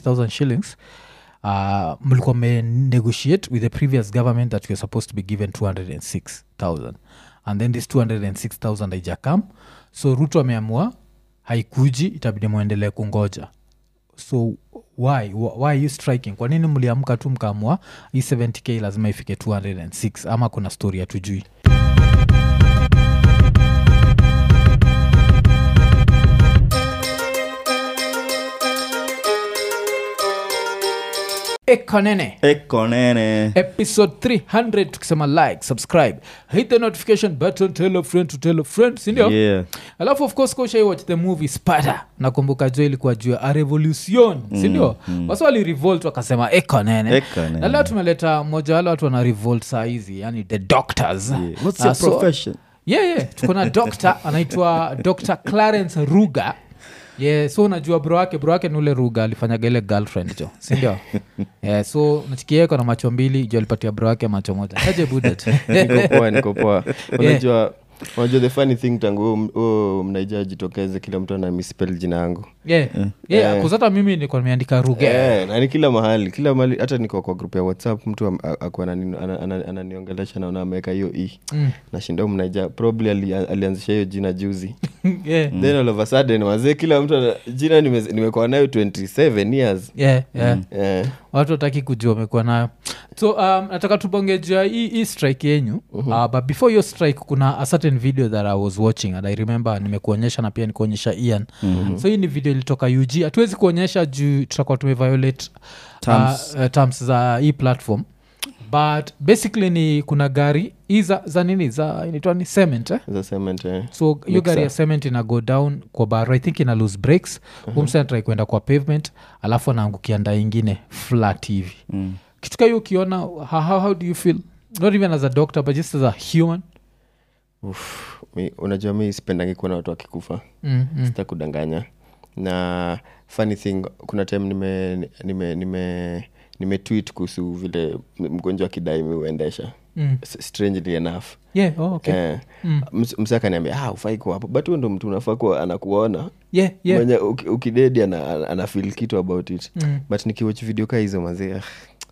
170000 shillings uh, mlikuwa negotiate with the previous government that you're supposed to be given 206000 and then this 206000 haijakam so ruto ameamua haikuji itabidi mwendelee kungoja so why Wh- why are you striking kwa nini mliamka tu mkaamua hii 70k lazima ifike 206 ama kuna story hatujui ekonene ekonene episode 300 tukisema like subscribe hit the notification button tell a friend to tell a friend sindio yeah. alafu of course koshai watch the movie spata nakumbuka jo ilikuwa juu ya a revolution sindio mm, wasi wali revolt wakasema ekonene Ekonene. na leo tumeleta mmoja wale watu wana revolt saa hizi yani the doctors Yeah. what's Ah, your so- profession yeah, yeah. tuko na doctor anaitwa dr clarence ruga yeah, so unajua bro wake bro wake ni ule ruga alifanyaga ile girlfriend jo sindio yeah, so nachikieko na macho mbili jo alipatia bro wake macho moja aje budet niko poa niko poa unajua unajua the funny thing tangu huo mnaija jitokeze kila mtu ana mispel jina yangu yeah. yeah, kuzata mimi nilikuwa nimeandika ruga Eh, na ni kila mahali kila mahali hata niko kwa grup ya whatsapp mtu am- a- akuwa anani- ana- ana- ananiongelesha naona ameweka hiyo e Mm. nashinda mnaija probably ali, alianzisha hiyo jina juzi yeah. then all of a sudden wazee kila mtu ana, jina nime- nimekuwa nayo 27 years yeah, yeah. eh, watu wataki kujua wamekuwa nayo so um, nataka tubongejea hii hii strike yenyu uh, but before hiyo strike kuna a certain video that i was watching and i remember nimekuonyesha na pia nikuonyesha ian mm-hmm. so hii ni video ilitoka ug hatuwezi kuonyesha juu tutakuwa tumeviolate Terms. uh, uh, terms za hii platform but basically ni kuna gari hii za, za nini za inaitwa ni cement eh? za cement eh. so hiyo gari ya cement ina go down kwa baro i think ina lose breaks uh-huh. umsentrai kwenda kwa pavement alafu anaangukia nda ingine flat hivi Mm. kitu ka hiyo ukiona how, how, how do you feel not even as a doctor but just as a human Uff, mi, unajua mi sipendangi kuona watu wakikufa mm, mm. sita kudanganya na funny thing kuna time nime nime nime nime tweet kuhusu vile mgonjwa akidai mi huendesha Mm. S- strangely enough yeah oh, okay eh, Mm. ms- msa akaniambia ah, ufai kuwa hapo but huyo ndo mtu unafaa kuwa anakuona yeah yeah mwenye uki- ukidedi ana, ana, ana feel kitu about it Mm. but nikiwach video kaa hizo mazee ah,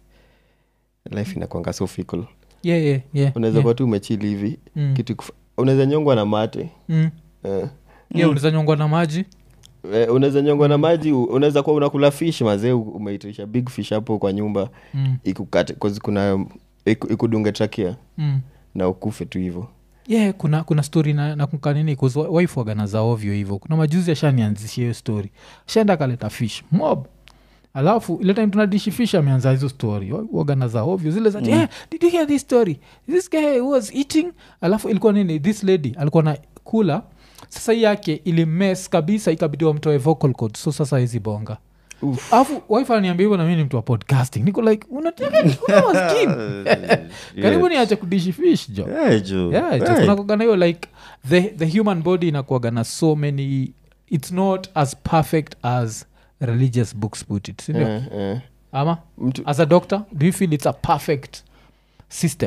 life inakwanga so fickle yeah yeah yeah unaweza yeah. kuwa tu umechili hivi Mm. kitu kufa- unaweza nyongwa na mate Mm. eh. yeah unaweza nyongwa na maji Eh, unaweza nyongwa na maji u- unaweza kuwa unakula fish mazee u- umeitisha big fish hapo kwa nyumba mm. ikukate 'cause kuna iku- ikudunge trakia Mm. na ukufe tu hivo yeah kuna kuna story na, na kukanini waifwagana za ovyo hivyo kuna majuzi ashanianzishia hiyo story shaenda akaleta fish mob alafu ile time tunadishi fish ameanza hizo story wagana za ovyo zile za mm. yeah, did you hear this story this guy was eating alafu ilikuwa nini this lady alikuwa na kula sasa hii yake ilimes kabisa ikabidi wamtoe vocal code so sasa hizi bonga alafu wife ananiambia hivyo na mi ni mtu wa podcasting niko like unataka una skin karibu niache kudishi fish jo Yeah, jo. yeah, Yeah. kunakogana hiyo like the, the human body inakuagana so many it's not as perfect as religious books put it sindio eh, eh. ama mtu as a doctor do you feel it's a perfect system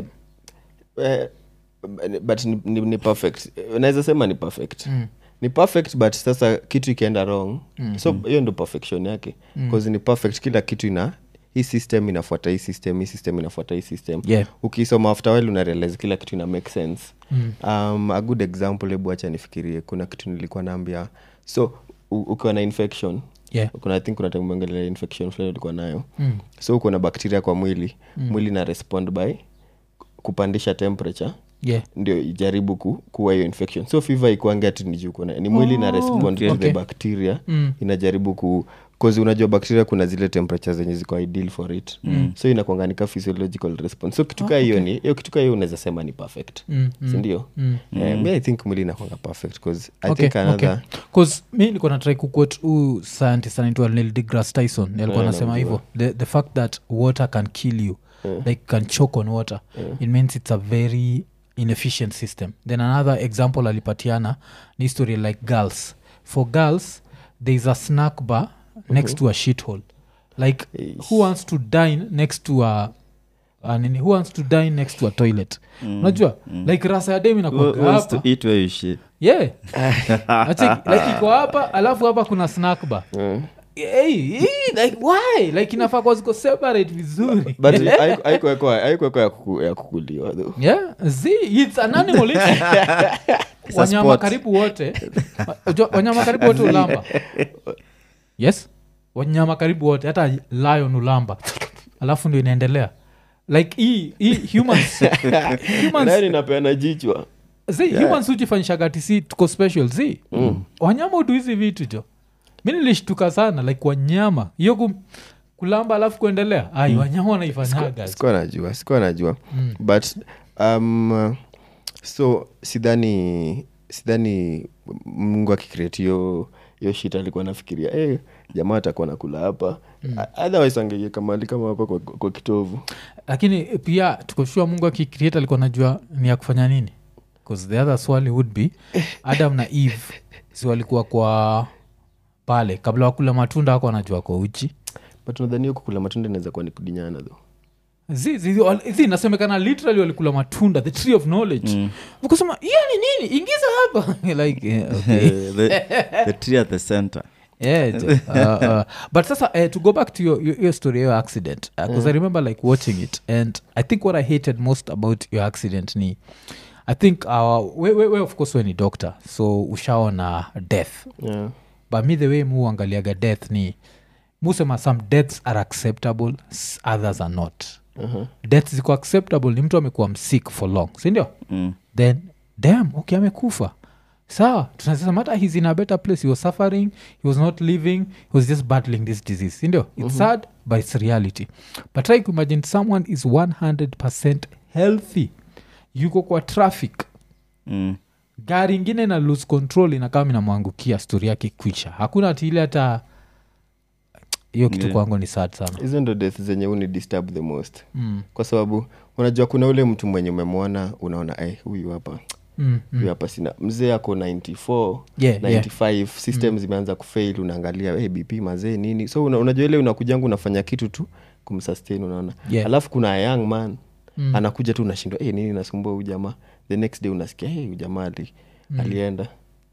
eh, but ni, ni, ni perfect naweza sema ni perfect Mm. ni perfect but sasa kitu ikienda wrong mm. so hiyo ndo perfection yake bcause ni perfect kila kitu ina hii system inafuata hii system hii system inafuata hii system Yeah. ukisoma after while una realize kila kitu ina make sense Mm. um, a good example hebu acha nifikirie kuna kitu nilikuwa naambia so u- ukiwa na infection yeah kuna i think kuna time umeongelea infection fulani ulikuwa nayo Mm. so uko na bakteria kwa mwili mm. mwili na respond by kupandisha temperature yeah ndio ijaribu ku, kuwa hiyo infection so fever ikuange ati ni juu kuna ni mwili na respond okay. to Okay. the bacteria Mm. inajaribu ku cause unajua bacteria kuna zile temperature zenye ziko ideal for it mm. so inakuanganika physiological response so kitukaa hiyo ni hiyo kitukaa hiyo unaweza sema ni perfect Mm, mm, sindio mm. Eh, mi i think mwili inakwanga perfect cause i Okay, think another okay. 'Cause mi nilikuwa natrai kuquot huu scientist anaitwa Neil deGrasse Tyson alikuwa Yeah, anasema namjua. hivyo the, the fact that water can kill you like can choke on water it means it's a very inefficient system then another example alipatiana ni history like girls for girls there is a snack bar next to a shithole like who wants to dine next to a a nini who wants to dine next to a toilet unajua like rasa ya dem Who inakuwaga wants to hapa eat where you shit? yeah Acheki, like iko hapa alafu hapa kuna snack bar Mm. hey, hey, like why like inafaa kwa ziko separate vizuri but haiku- haikuwekwa haikuwekwa ya kuku- ya kukuliwa though yeah z it's an animal it's- It's a wanyama sport. karibu wote Unajua wanyama karibu wote ulamba yes wanyama karibu wote hata lion ulamba alafu ndio inaendelea like hii hii humans humans nani napeana jichwa zi humans hujifanyishagati si tuko special zi wanyama utu hizi vitu jo mi nilishtuka sana like wanyama hiyo ku, kulamba alafu kuendelea ai wanyama wanaifanyaga sikuwa najua sikuwa najua but um, so sidhani sidhani mungu akikreati hiyo hiyo shit alikuwa nafikiria hey, jamaa atakuwa nakula hapa mm. otherwise angeieka mali kama hapa kwa, kwa kitovu lakini pia tukoshua mungu akicreate alikuwa najua ni ya kufanya nini bcause the other swali would be adam na eve si walikuwa kwa pale kabla wakula matunda wako wanajua kwa uchi but nadhani hiyo kukula matunda inaweza kuwa ni kudinyana tho zi, zi, wal- zi nasemekana literally walikula matunda the tree of knowledge mm. ukasema hiyo ni nini ingiza hapa like yeah, okay. the, the tree at the center yeah, jo. uh, uh, but sasa uh, to go back to your, your, your story your accident because i remember like watching it and i think what i hated most about your accident ni i think uh, we, we, we of course we ni doctor so ushaona death yeah. but me the way mu angaliaga death ni musema some deaths are acceptable s- others are not uh-huh. death ziko acceptable ni mtu amekuwa msick for long sindio mm. then dam okay amekufa sawa tunasema hata he's in a better place he was suffering he was not living he was just battling this disease sindio it's sad but it's reality but try to imagine someone is 100 healthy yuko kwa traffic Mm. gari ingine na lose control inakama inamwangukia stori yake kwisha hakuna ati ile hata hiyo kitu Yeah. kwangu ni sad sana hizo ndo death zenye uni disturb the most mm. kwa sababu unajua kuna ule mtu mwenye umemwona unaona "Ai, huyu hapa Mm. huyu hapa sina mzee ako 94 Yeah, yeah. 95 system zimeanza kufail unaangalia hey, bp mazee nini so una, unajua ile unakujanga unafanya kitu tu kumsustain unaona Yeah. alafu kuna a young man Mm. anakuja tu unashindwa hey, nini nasumbua huyu jamaa the next day unasikia hey, huyu jamaa ali, alienda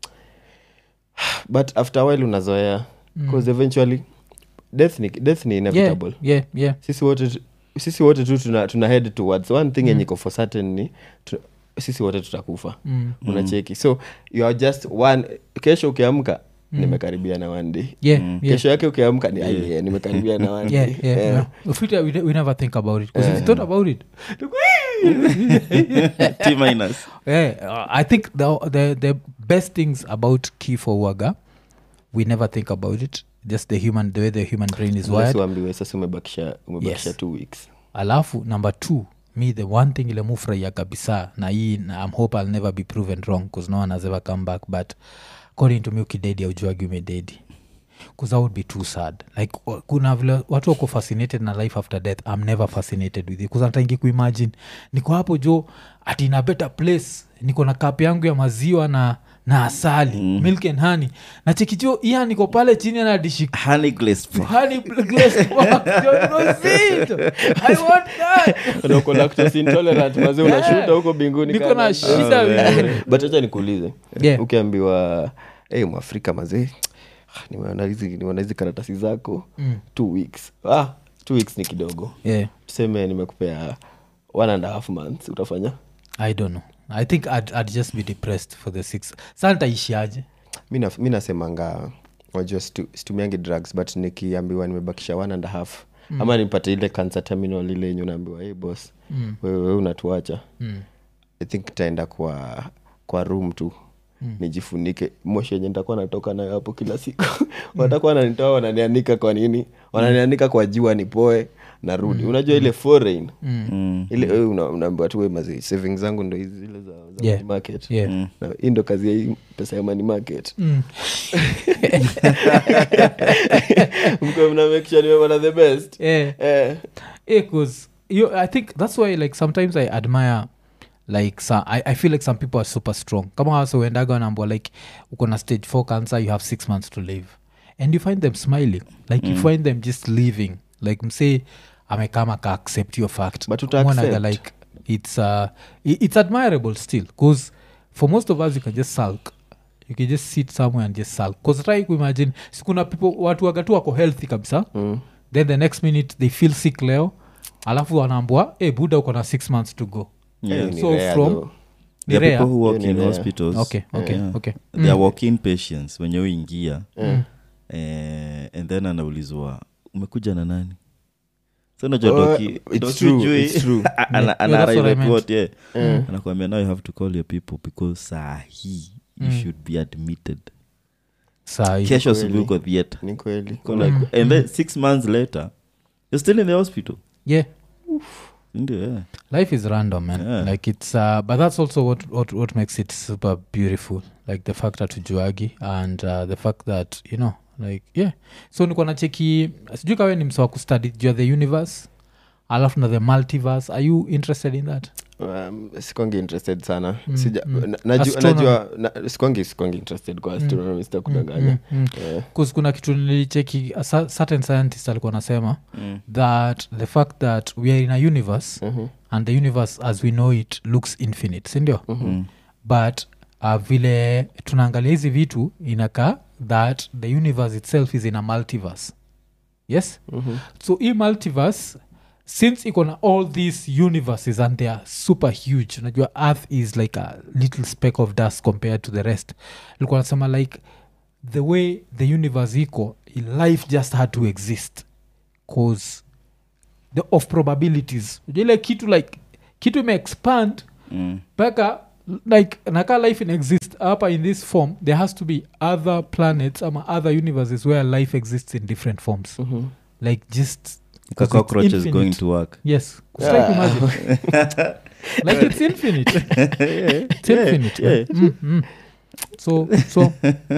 but after a while unazoea because eventually death ni, death ni yeah, inevitable yeah, yeah. sisi wote tu- sisi wote tu tuna, tuna head towards one thing yenye iko for certain ni tu, sisi wote tutakufa Mm. unacheki so you are just one kesho ukiamka nimekaribia na one day Yeah, yeah. kesho yake ukiamka ni "Ai, yeah, nimekaribia na one yeah, day yeah, Eh, yeah. Ufiti, we, we never think about it because if you thought about it T minus. yeah, uh, i think the, the, the best things about kifo waga we never think about it just the human the way the human brain is unless wired uambiwe sasa umebakisha umebakisha Yes. two weeks alafu number two me the one thing ile mufurahia kabisa na hii na- i'm hope i'll never be proven wrong bcause no one has ever come back but according to me ukidedi aujuagi umededi bcause that would be too sad like wa- kuna vile watu wako fascinated na life after death i'm never fascinated with it bcause nataingi kuimagine niko hapo jo ati in a better place niko na kap yangu ya maziwa na na asali mm. milk and honey na chekicho iya niko pale chini anadishi Honey glazed frog. honey glazed pork. Yo, no, sit. I want that. Na uko lactose intolerant mazee unashuta huko binguni niko kana- na shida vizuri. but acha nikuulize Yeah. ukiambiwa hey, mwafrika mazee nimeona hizi nimeona hizi karatasi zako Mm. two weeks ah, two weeks ni kidogo yeah tuseme nimekupea one and a half months utafanya i don't know i think I'd, I'd just be depressed for the six sa ntaishiaje mi na- mi nasemanga wajua situ- situmiangi drugs but nikiambiwa nimebakisha one and a half mm. ama nipate ile cancer terminal ile yenye unaambiwa hey boss Mm. wewe wewe unatuacha mm. i think taenda kwa kwa room tu mm. nijifunike moshi yenye nitakuwa natoka nayo hapo kila siku watakuwa wananitoa wananianika kwa nini wananianika kwa jua nipoe narudi unajua ile foreign Mm. ile wewe una- unaambiwa tu we mazi savings zangu ndo hizi zile za, za Yeah. money market Yeah. na hii ndo kazi ya hii pesa ya money market Mm. mko mna make sure nimepata the best yeah. eh Yeah, 'cause you, I think that's why like sometimes I admire like so, I, I feel like some people are super strong kama wase uendaga wanaambua like uko na stage 4 cancer you have six months to live and you find them smiling like you find them just living like msee amekama ka accept your fact But uta Mwonaga accept. like it's uh, i- it's admirable still because for most of us you can just sulk you can just sit somewhere and just sulk bcause try kuimagine sikuna people watu wagatu wako healthy kabisa Mm. then the next minute they feel sick leo alafu wanaambua hey, buda uko na six months to go Hiyo Yeah. ni So rare from- though. Ni There are rare? people who work Hiyo ni in rare. hospitals okay okay Yeah. okay they are walk-in patients wenye uingia Mm. eh, and then anaulizwa umekuja na nani so unajua Oh, doki it's doki true, ujui- it's true. ana- Yeah, ana that's what I arrive at meant. what, yeah. Mm. anakuambia now you have to call your people because saa hii you Mm. should be admitted sai kesho kweli. asubuhi uko theatre ni kweli Uko like- and then six months later you're still in the hospital yeah ndio yeah. life is random man Yeah. like it's uh, but that's also what, what what makes it super beautiful like the fact that ujuagi and uh, the fact that you know like yeah so nikuwa nacheki sijui kawe ni msawa kustudi juu ya the universe alafu na the multiverse are you interested in that um, sikwangi interested sana Mm, Sija, mm. na- najua, Astronomy. najua na, sikwangi sikwangi interested kwa astronomy sitakudanganya mm, Eh, 'Cause kuna kitu nilicheki a cer- certain scientist alikuwa anasema Mm. that the fact that we are in a universe mhm, and the universe as we know it looks infinite sindio Mm. but uh, vile tunaangalia hizi vitu inakaa that the universe itself is in a multiverse yes mhm. so hii multiverse since iko na all these universes and they are super huge unajua earth is like a little speck of dust compared to the rest likuwa nasema like the way the universe iko life just had to exist cause the of probabilities Unajua ile kitu like kitu imeexpand Mm. mpaka like naka life in exist hapa in this form there has to be other planets ama other universes where life exists in different forms Mhm. like just The 'cause it's cockroach is infinite. going to work yes Just try to imagine. like it's infinite it's infinite yeah. Mm, mm. so so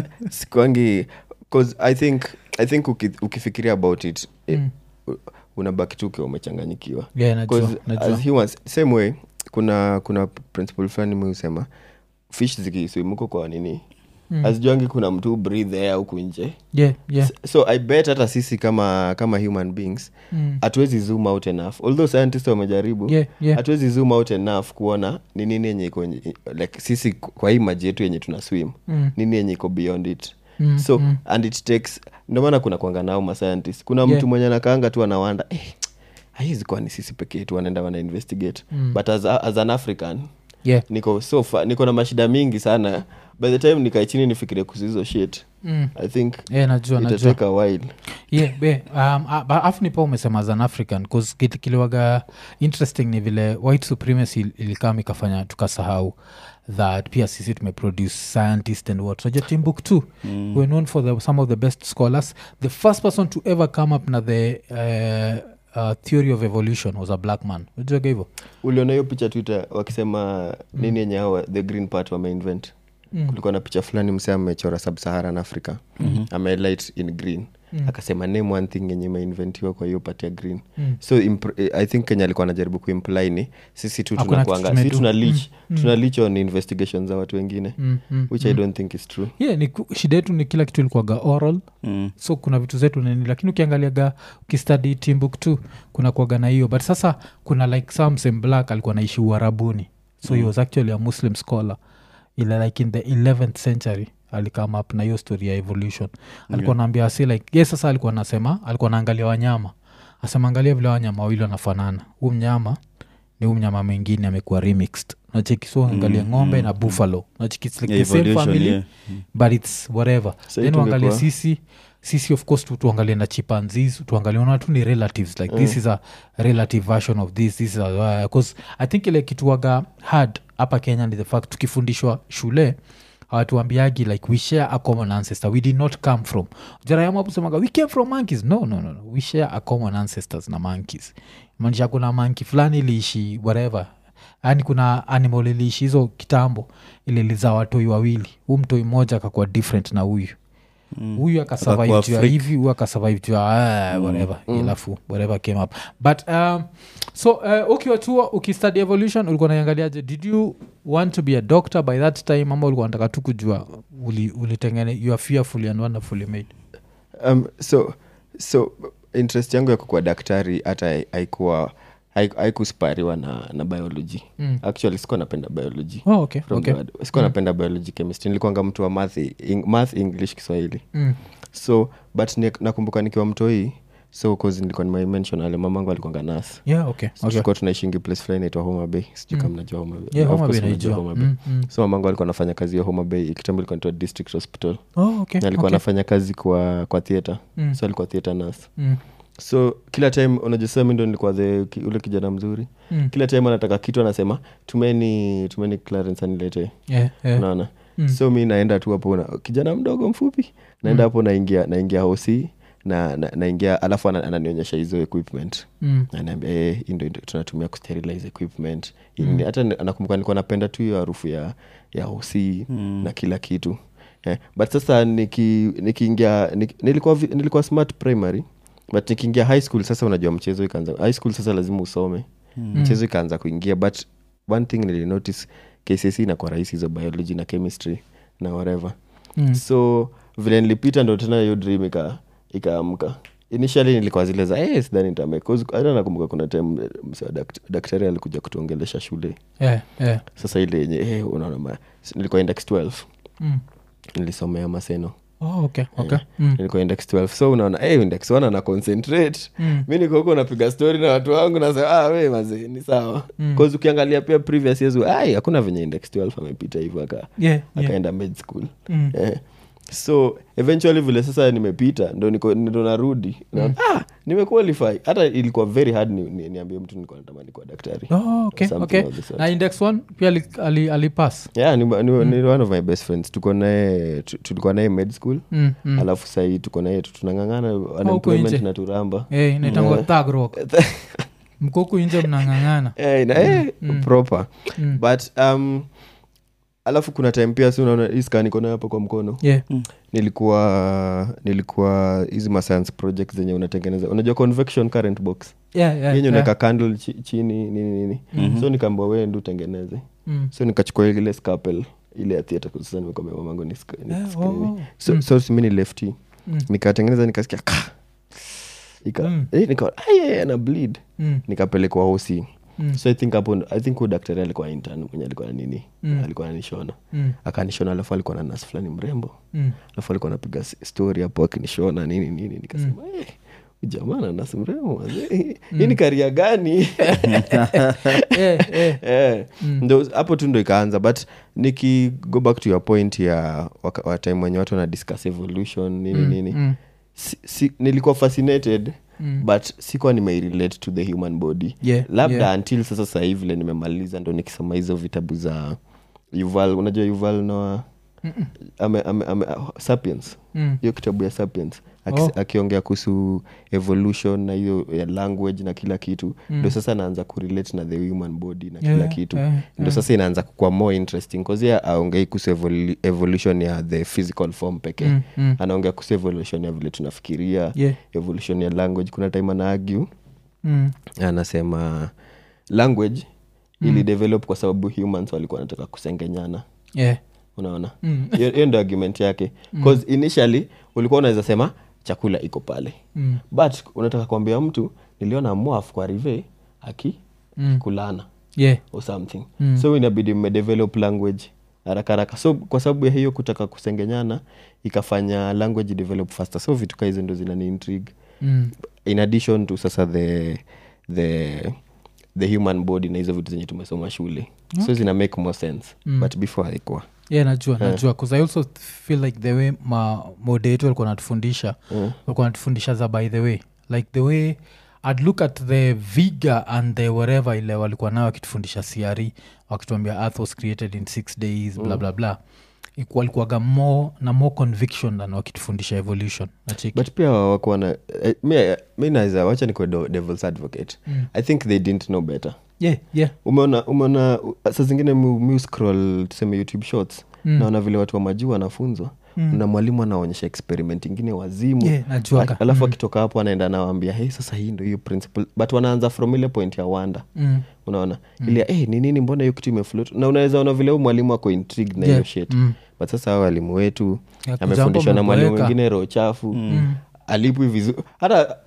sikwangi cause i think i think uki, ukifikiria about it eh, mm. u- unabaki tu ukiwa umechanganyikiwa yeah najua, 'Cause najua. as humans same way kuna kuna principle fulani mi husema fish zikiswimuko kwa nini Mm. azijuangi kuna mtu breathe air huku nje yeah yeah so i bet hata sisi kama kama human beings Mm. hatuwezi zoom out enough although scientists wamejaribu yeah yeah hatuwezi zoom out enough kuona ni nini yenye iko nje- like sisi kwa hii maji yetu yenye tuna swim Mm. nini yenye iko beyond it Mm, so mm. and it takes ndio maana kuna kwanga nao mascientist kuna Yeah. mtu mwenye anakaanga tu anawanda eh, haiwezi kuwa ni sisi peke yetu wanaenda wana investigate Mm. but as, a, as an african yeah niko so fa, niko na mashida mingi sana by the time nikae chini nifikirie kuhusu hizo shit mm. i think yeah najua najua itatake a while yeah be um, uh, but afu nipa umesema as an african bcause kit- kiliwaga interesting ni vile white supremacy il- ilikam ikafanya tukasahau that pia sisi tumeproduce scientist and what najua timbuktu mm. were known for the, some of the best scholars the first person to ever come up na the uh, uh, theory of evolution was a black man ujuaga hivo uliona hiyo picha twitter wakisema nini yenye hao the green part wameinvent Mm. kulikuwa na picha fulani msee amechora subsaharan africa mm-hmm. amelight in green Mm. akasema name one thing yenye imeinventiwa kwa hiyo part ya green Mm. so impr- eh, i think kenya alikuwa anajaribu kuimply ni sisi tu Hakuna kitu tunakuanga si tumedu. tuna leach Mm, mm. tuna leach on investigation za watu wengine Mm, mm, which mm. i don't think is true yeah ni ku- shida yetu ni kila kitu ilikuwaga oral Mm. so kuna vitu zetu nini lakini ukiangaliaga ukistadi timbuktu kuna kuaga na hiyo but sasa kuna like samsem black alikuwa naishi uarabuni so mm. he was actually a muslim scholar ile like in the 11th century alikama up na hiyo story ya evolution alikuwa naambia si like ye sasa alikuwa nasema alikuwa naangalia wanyama asema angalia vile wanyama wawili wanafanana huu mnyama ni huu mnyama mwingine amekuwa remixed nacheki so angalia Mm, ng'ombe mm, na buffalo nacheki it's like Yeah, the same evolution, family yeah. but its whatever Sa then tungekuwa- uangalie sisi sisi of course tu- tuangalie na chipanzis tuangalie ona tu ni relatives like this is a relative version of this this is a, because i think ile kituaga hard hapa kenya ni the fact tukifundishwa shule hawatuambiagi like we share a common ancestor we did not come from jarayamaposemaga we came from monkeys no, no, no, no. we share a common ancestors na monkeys maanisha kuna manki fulani iliishi whatever yaani kuna animal iliishi hizo kitambo ililiza watoi wawili huu mtoi mmoja akakuwa different na huyu huyu akasurvive Akakuwa juu ya freak. hivi huyu akasurvive juu ya ah, whatever alafu whatever came up but um, so uh, ukiwa tu ukistudy evolution ulikuwa naiangaliaje did you want to be a doctor by that time ama ulikuwa nataka tu kujua uli- ulitengene you are fearfully and wonderfully made um, so so interest yangu ya kukua daktari hata hai- haikuwa haiku- haikuspariwa na, na biology Mm. actually sikuwa napenda biology oh, okay, From okay. God. sikuwa napenda biology chemistry nilikuanga mtu wa math, ing, math english kiswahili Mm. so but ni, nakumbuka nikiwa mtoi so cause nilikuwa nimemention ale mamangu alikuanga nas yeah okay, so okay. tulikuwa tunaishingi place fulani naitwa homa bay sijui kama mnajua homa bay Yeah, Of Homa course Bay mnajua naijua. Homa Bay. Mm, mm. so mamangu alikuwa anafanya kazi ya homa bay kitambo ilikuwa naitwa district hospital Oh, okay, Na alikuwa okay. anafanya kazi kwa kwa theatre Mm. so alikuwa theatre nurse Mm, so kila time unajua mi ndo nilikuwa the ki- ule kijana mzuri mm. kila time anataka kitu anasema tumeni tumeni clarence anilete Yeah, yeah. unaona Mm. so mi naenda tu hapo na kijana mdogo mfupi naenda hapo naingia naingia hosi na, na, naingia alafu ana- ananionyesha hizo equipment Mm. anaambia eh, hii ndo ndo tunatumia kusterilize equipment mm. hata ni- nakumbuka nilikuwa napenda tu hiyo harufu ya ya hosi mm. na kila kitu eh, but sasa niki- nikiingia niki, nilikuwa, vi- nilikuwa smart primary but nikiingia high school sasa unajua mchezo ikaanza high school sasa lazima usome mm. mchezo ikaanza kuingia but one thing nilinotice kcc inakuwa rahisi hizo biology na chemistry na whatever Mm. so vile nilipita ndo tena hiyo dream ika ikaamka initially nilikuwa zile za hey, sidhani nitame 'Cause hata nakumbuka kuna time eh, msee wa dakt- daktari alikuja kutuongelesha shule Yeah, yeah. sasa ile yenye hey, unaona ma- nilikuwa index 12 Mm. nilisomea maseno Oh, okay, okay. Mm. nilikuwa index 12 so unaona hey, index 1 ana concentrate Mm. mi niko huko napiga story na watu wangu nasema ah, we mazee ni sawa mm. ukiangalia pia previous years ai hakuna venye index 12 amepita hivyo aka Yeah, yeah. akaenda med school Mm. eh. so eventually vile sasa nimepita ndo niko- ndo narudi na, ah, nimequalify hata ilikuwa very hard ni, ni, niambie mtu nilikuwa natamani kuwa daktari Oh, okay, Something okay. of the sort. na index one pia ali- ali- alipass yeah, ni, ni, ni one of my best friends tuko naye tu- tulikuwa naye med school Mm, mm. alafu sahii tuko naye tu- tunang'ang'ana nje. unemployment na turamba Eh, inaitangwa thug rock mkoku inje mnang'ang'ana Eh, na- eh, proper Mm. but um, alafu kuna time pia si unaona hii scan iko nayo hapo kwa mkono yeah. nilikuwa nilikuwa hizi ma science project zenye unatengeneza unajua convection current box Yeah, yeah, yenye yeah. unaweka candle chi, chini nini nini so nikaambua wee ndi utengeneze Mm. so nikachukua ile scalpel ile ya theatre kwa sasa nimekwambia mamangu ni sk- ni Eh, sk- nini. oh. so, so si mi ni lefty Mm. nikatengeneza nikasikia ka ika Mm. eh, nika "Ai, na bleed Mm. nikapelekwa hosi Mm. so i think hapo i think huyo daktari alikuwa intern mwenye alikuwa na nini Mm. alikuwa ananishona Mm. akanishona alafu alikuwa na nas fulani mrembo Mm. alafu alikuwa anapiga s- story hapo akinishona nini nini nikasema eh, huyu jamaa na nas mrembo wazee hii ni karia gani Eh, eh. Eh, ndo hapo tu ndo ikaanza but niki go back to your point ya waka- wa time wenye watu wana discuss evolution nini nini mm. si, si, nilikuwa fascinated Mm. but sikuwa nimeirelate to the human body Yeah, labda yeah. until sasa sahii vile nimemaliza ndo nikisoma hizo vitabu za yuval unajua yuval noa ame, ame, ame, sapiens Mm. hiyo kitabu ya sapiens Aki- Oh. akiongea kuhusu evolution na hiyo ya language na kila kitu ndo sasa naanza kurelate na the human body na kila Yeah, kitu yeah, ndo sasa inaanza kukua more interesting kazia aongei kuhusu evolu- evolution ya the physical form pekee Mm, mm. anaongea kuhusu evolution ya vile tunafikiria Yeah. evolution ya language kuna time ana argue Mm. anasema language ili develop kwa sababu humans walikuwa wanataka kusengenyana Yeah. unaona Mm. hiyo hiyo ndo argument yake bcause initially ulikuwa unaweza sema chakula iko pale Mm. but unataka kuambia mtu niliona mwaf kwa rive aki Mm. kulana Yeah. or something Mm. so inabidi mmedevelop language haraka haraka so kwa sababu ya hiyo kutaka kusengenyana ikafanya language develop faster so vitu kaa hizo ndo zinani intrigue Mm. in addition to sasa the the the human body na hizo vitu zenye tumesoma shule so zina make more sense Mm. but before haikuwa yeah najua najua bcause i also feel like the way ma mode yetu walikuwa natufundisha Mm. walikuwa natufundisha za by the way like the way i'd look at the vigor and the whatever ile walikuwa nayo wakitufundisha cre wakituambia earth was created in six days bla bla bla Iku- walikuwaga more na more conviction than wakitufundisha evolution nachiki but pia wakuwa na eh, mi- mi naweza wacha nikuwe do- devils advocate Mm. i think they didn't know better yeah yeah umeona umeona uh, saa zingine mu, mu scroll tuseme youtube shorts Mm. naona vile watu wa majuu wanafunzwa Mm. na mwalimu anaonyesha experiment ingine wazimu Yeah, najuaga. Al- alafu akitoka hapo anaenda anawaambia hey, sasa hii ndo hiyo principle but wanaanza from ile point ya wanda mm. unaona mm. ile hey, ni nini mbona hiyo kitu imefloat na unaweza ona vile huyu mwalimu ako intrigued na hiyo Yeah. shit Mm. but sasa hao walimu wetu Ya, amefundishwa na kujambo mwalimu ameboeka. mwingine roho chafu Mm. alipwi vizuri hata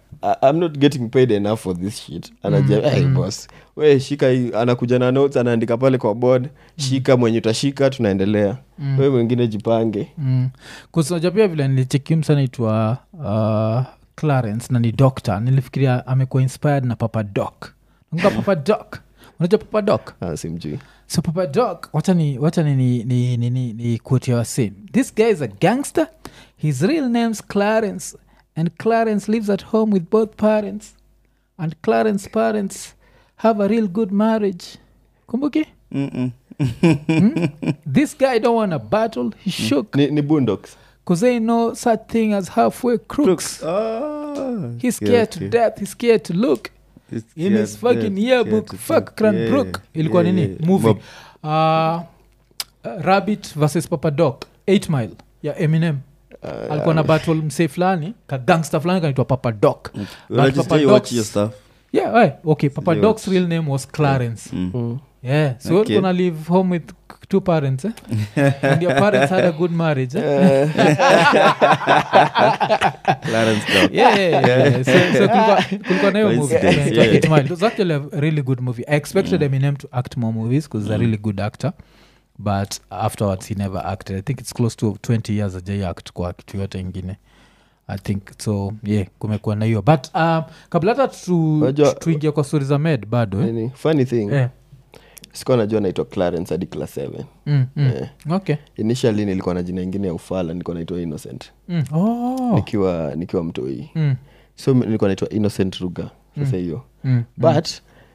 I- i'm not getting paid enough for this shit anajia hey, boss we shika hii anakuja na notes anaandika pale kwa board shika mwenye utashika tunaendelea we mwingine jipange mm. kusoja pia vile nilichekium naitwa uh, clarence na ni doctor nilifikiria amekuwa inspired na papa doc nakumbuka papa doc unajua papa doc ah, simjui so papa doc wacha ni wacha ni ni ni ni, ni, ni quote ya wase this guy is a gangster his real name's clarence and clarence lives at home with both parents and clarence parents have a real good marriage kumbuki Mm-mm. this guy don't want a battle he shook ni, ni bundox because they know such thing as halfway crooks Ah, he's scared to okay. death he's scared to look He's in his scared fucking death, yearbook scared to fuck death. cranbrook Yeah, ilikuwa yeah, nini yeah. movie Mob- uh, uh, rabbit versus papa doc 8 mile ya eminem alikuwa na battle msee fulani ka gangster fulani kanaitwa papa doc But Unajua Papa sijai watch Doc's- hiyo stuff. yeah right. okay papa Sijai doc's real name was clarence mm. yeah so Okay. okay. gonna live home with two parents eh? and your parents had a good marriage eh? Clarence Dock. yeah, yeah, yeah, yeah. So, so kulikuwa, kulikuwa na hiyo movie Coincidence, inaitwa yeah. Eight Mile. It was actually a really good movie i expected eminem to act more movies because he's a really good actor but afterwards he never acted i think it's close to 20 years ajai act kwa kitu yote ingine i think so yeah kumekuwa na hiyo but um, kabla hata tu, Wajua- tu- tuingia kwa stori za med bado eh? Nini, funny thing Eh, sikuwa najua naitwa clarence hadi class 7 mm, mm. Eh. okay initially nilikuwa na jina ingine ya ufala nilikuwa naitwa innocent mm. oh. nikiwa nikiwa mtoi mm. so mi- nilikuwa naitwa innocent ruga sasa hiyo Mm. but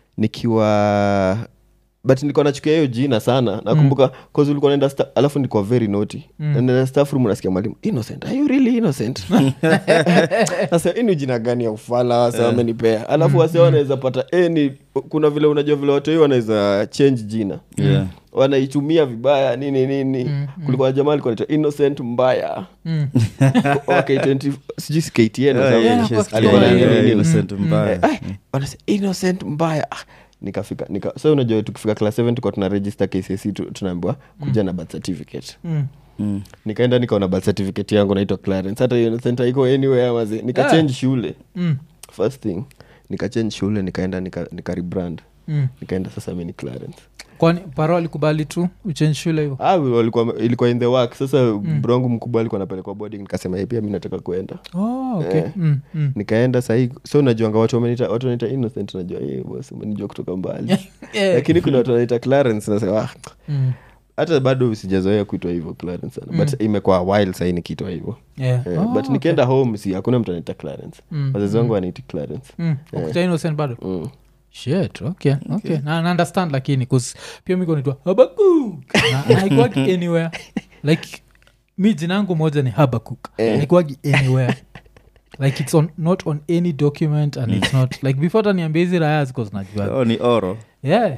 nikiwa but nilikuwa nachukia hiyo jina sana nakumbuka mm. ulikuwa naenda sta- alafu nilikuwa very naughty Mm. mm. naenda staff room nasikia mwalimu innocent are you really innocent sasa hii ni jina gani ya ufala wase wamenipea alafu wase wanaweza pata eh, ni kuna vile unajua vile watu hii wanaweza change jina Yeah. wanaitumia vibaya nini nini Mm, kulikuwa na jamaa alikuwa anaitwa innocent mbaya Mm. wa K20 sijui si KTN Yeah, au- yeah, Yeah, she's kwa alikuwa na Kiswahili. nini, yeah, nini. innocent Mm, mbaya. Eh, wanasema innocent mbaya ah, nikafika nika so unajua tukifika class 7 tulikuwa tuna register kcc tu- tunaambiwa kuja na birth certificate Mm. Mm. nikaenda nikaona birth certificate yangu naitwa clarence hata innocent haiko anywhere mazi nikachange shule Mm. first thing nikachange shule nikaenda nika, nika rebrand Mm. nikaenda sasa mi ni clarence kwani paro alikubali tu uchenji shule hivo ah, walikuwa ilikuwa in the work sasa mm. brongu mkubwa alikuwa napelekwa boarding nikasema "Eh, pia mi nataka kuenda oh, okay. Eh. mm. Mm. nikaenda sahii so najuanga watu wamenita watu wanaita innocent najua "Eh, boss umenijua kutoka mbali Yeah. lakini kuna watu wanaita clarence nasema "Ah, Mm. hata bado sijazoea kuitwa hivyo clarence sana but imekuwa while sahii nikiitwa hivyo Yeah. Eh, Oh, but okay. nikienda home si hakuna mtu anaita clarence Mm, wazazi wangu wanaiti clarence Mm. Ukuta innocent bado mm. shit okay, okay. na na understand lakini cause pia mikonitwa habakuk na haikuwagi anywhere like mi jina yangu moja ni habakuk haikuwagi anywhere like it's on, not on any document and it's not like before taniambia hizi raya ziko zinajua Oh, ni oro yeah.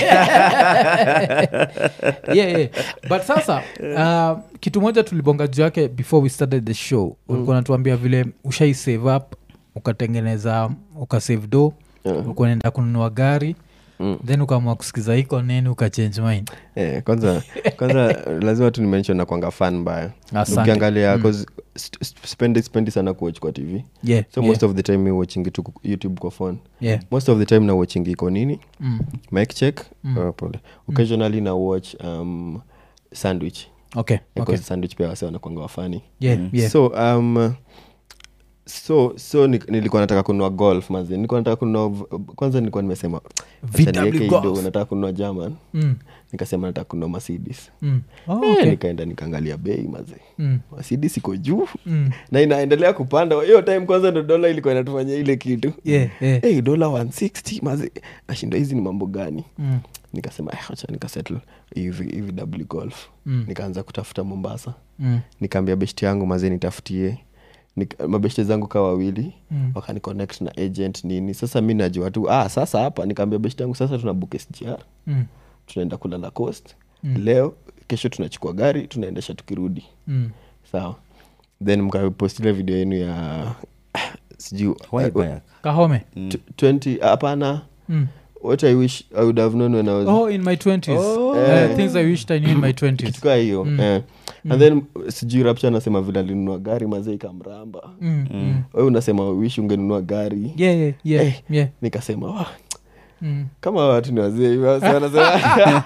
yeah, yeah. but sasa uh, kitu moja tulibonga juu yake before we started the show ulikuwa natuambia vile ushai save up ukatengeneza ukasave do Yeah. ulikuwa naenda kununua gari Mm. then ukaamua kusikiza iko nini ukachange mind Eh, kwanza kwanza lazima tu nimention na kwanga fan mbaya Asante. ukiangalia 'cause st- st- spendi spendi sana kuwatch kwa tv yeah, so yeah, most of the time mi watching tu ku- youtube kwa phone yeah. most of the time na watching iko nini Mm. mic check Mm. uh, pole occasionally na watch um, sandwich okay, because okay. sandwich pia wase wanakwanga wafani Yeah, yeah. so um, so so ni- nilikuwa nataka kununua golf mazi nilikuwa nataka kununua v- kwanza nilikuwa nimesema acha VW niweke hii Golf. do, nataka kununua german Mm, nikasema nataka kununua mercedes mm. Oh, Eh, okay. nikaenda nikaangalia bei mazi Mm, mercedes iko juu mm. na inaendelea kupanda hiyo time kwanza ndo dola ilikuwa inatufanyia ile kitu Yeah, yeah. hey, dola 160 mazi nashinda hizi ni mambo gani Mm, nikasema "Eh, acha nikasettle hivi hivi w golf Mm. nikaanza kutafuta mombasa mm, nikaambia beshti yangu mazee nitafutie Nik- mabeshte zangu ka wawili Mm. wakaniconnect na agent nini sasa mi najua tu ah, sasa hapa nikaambia beshti yangu sasa tuna book sgr mm, tunaenda kulala coast leo kesho tunachukua gari tunaendesha tukirudi mm. sawa then mkapost ile video yenu ya sijui Why back? kahome Tw- 20 hapana Mm. what i wish i would have known when i was oh in my 20s Oh. Eh, things i wished i knew in my 20s kitukaa hiyo eh. and then sijui rapcha anasema vile alinunua gari mazee ikamramba mm, mm. we unasema wish ungenunua gari yeah yeah yeah Eh. yeah nikasema "Wah, mm. kama watu ni wazee hivi, wase wanasema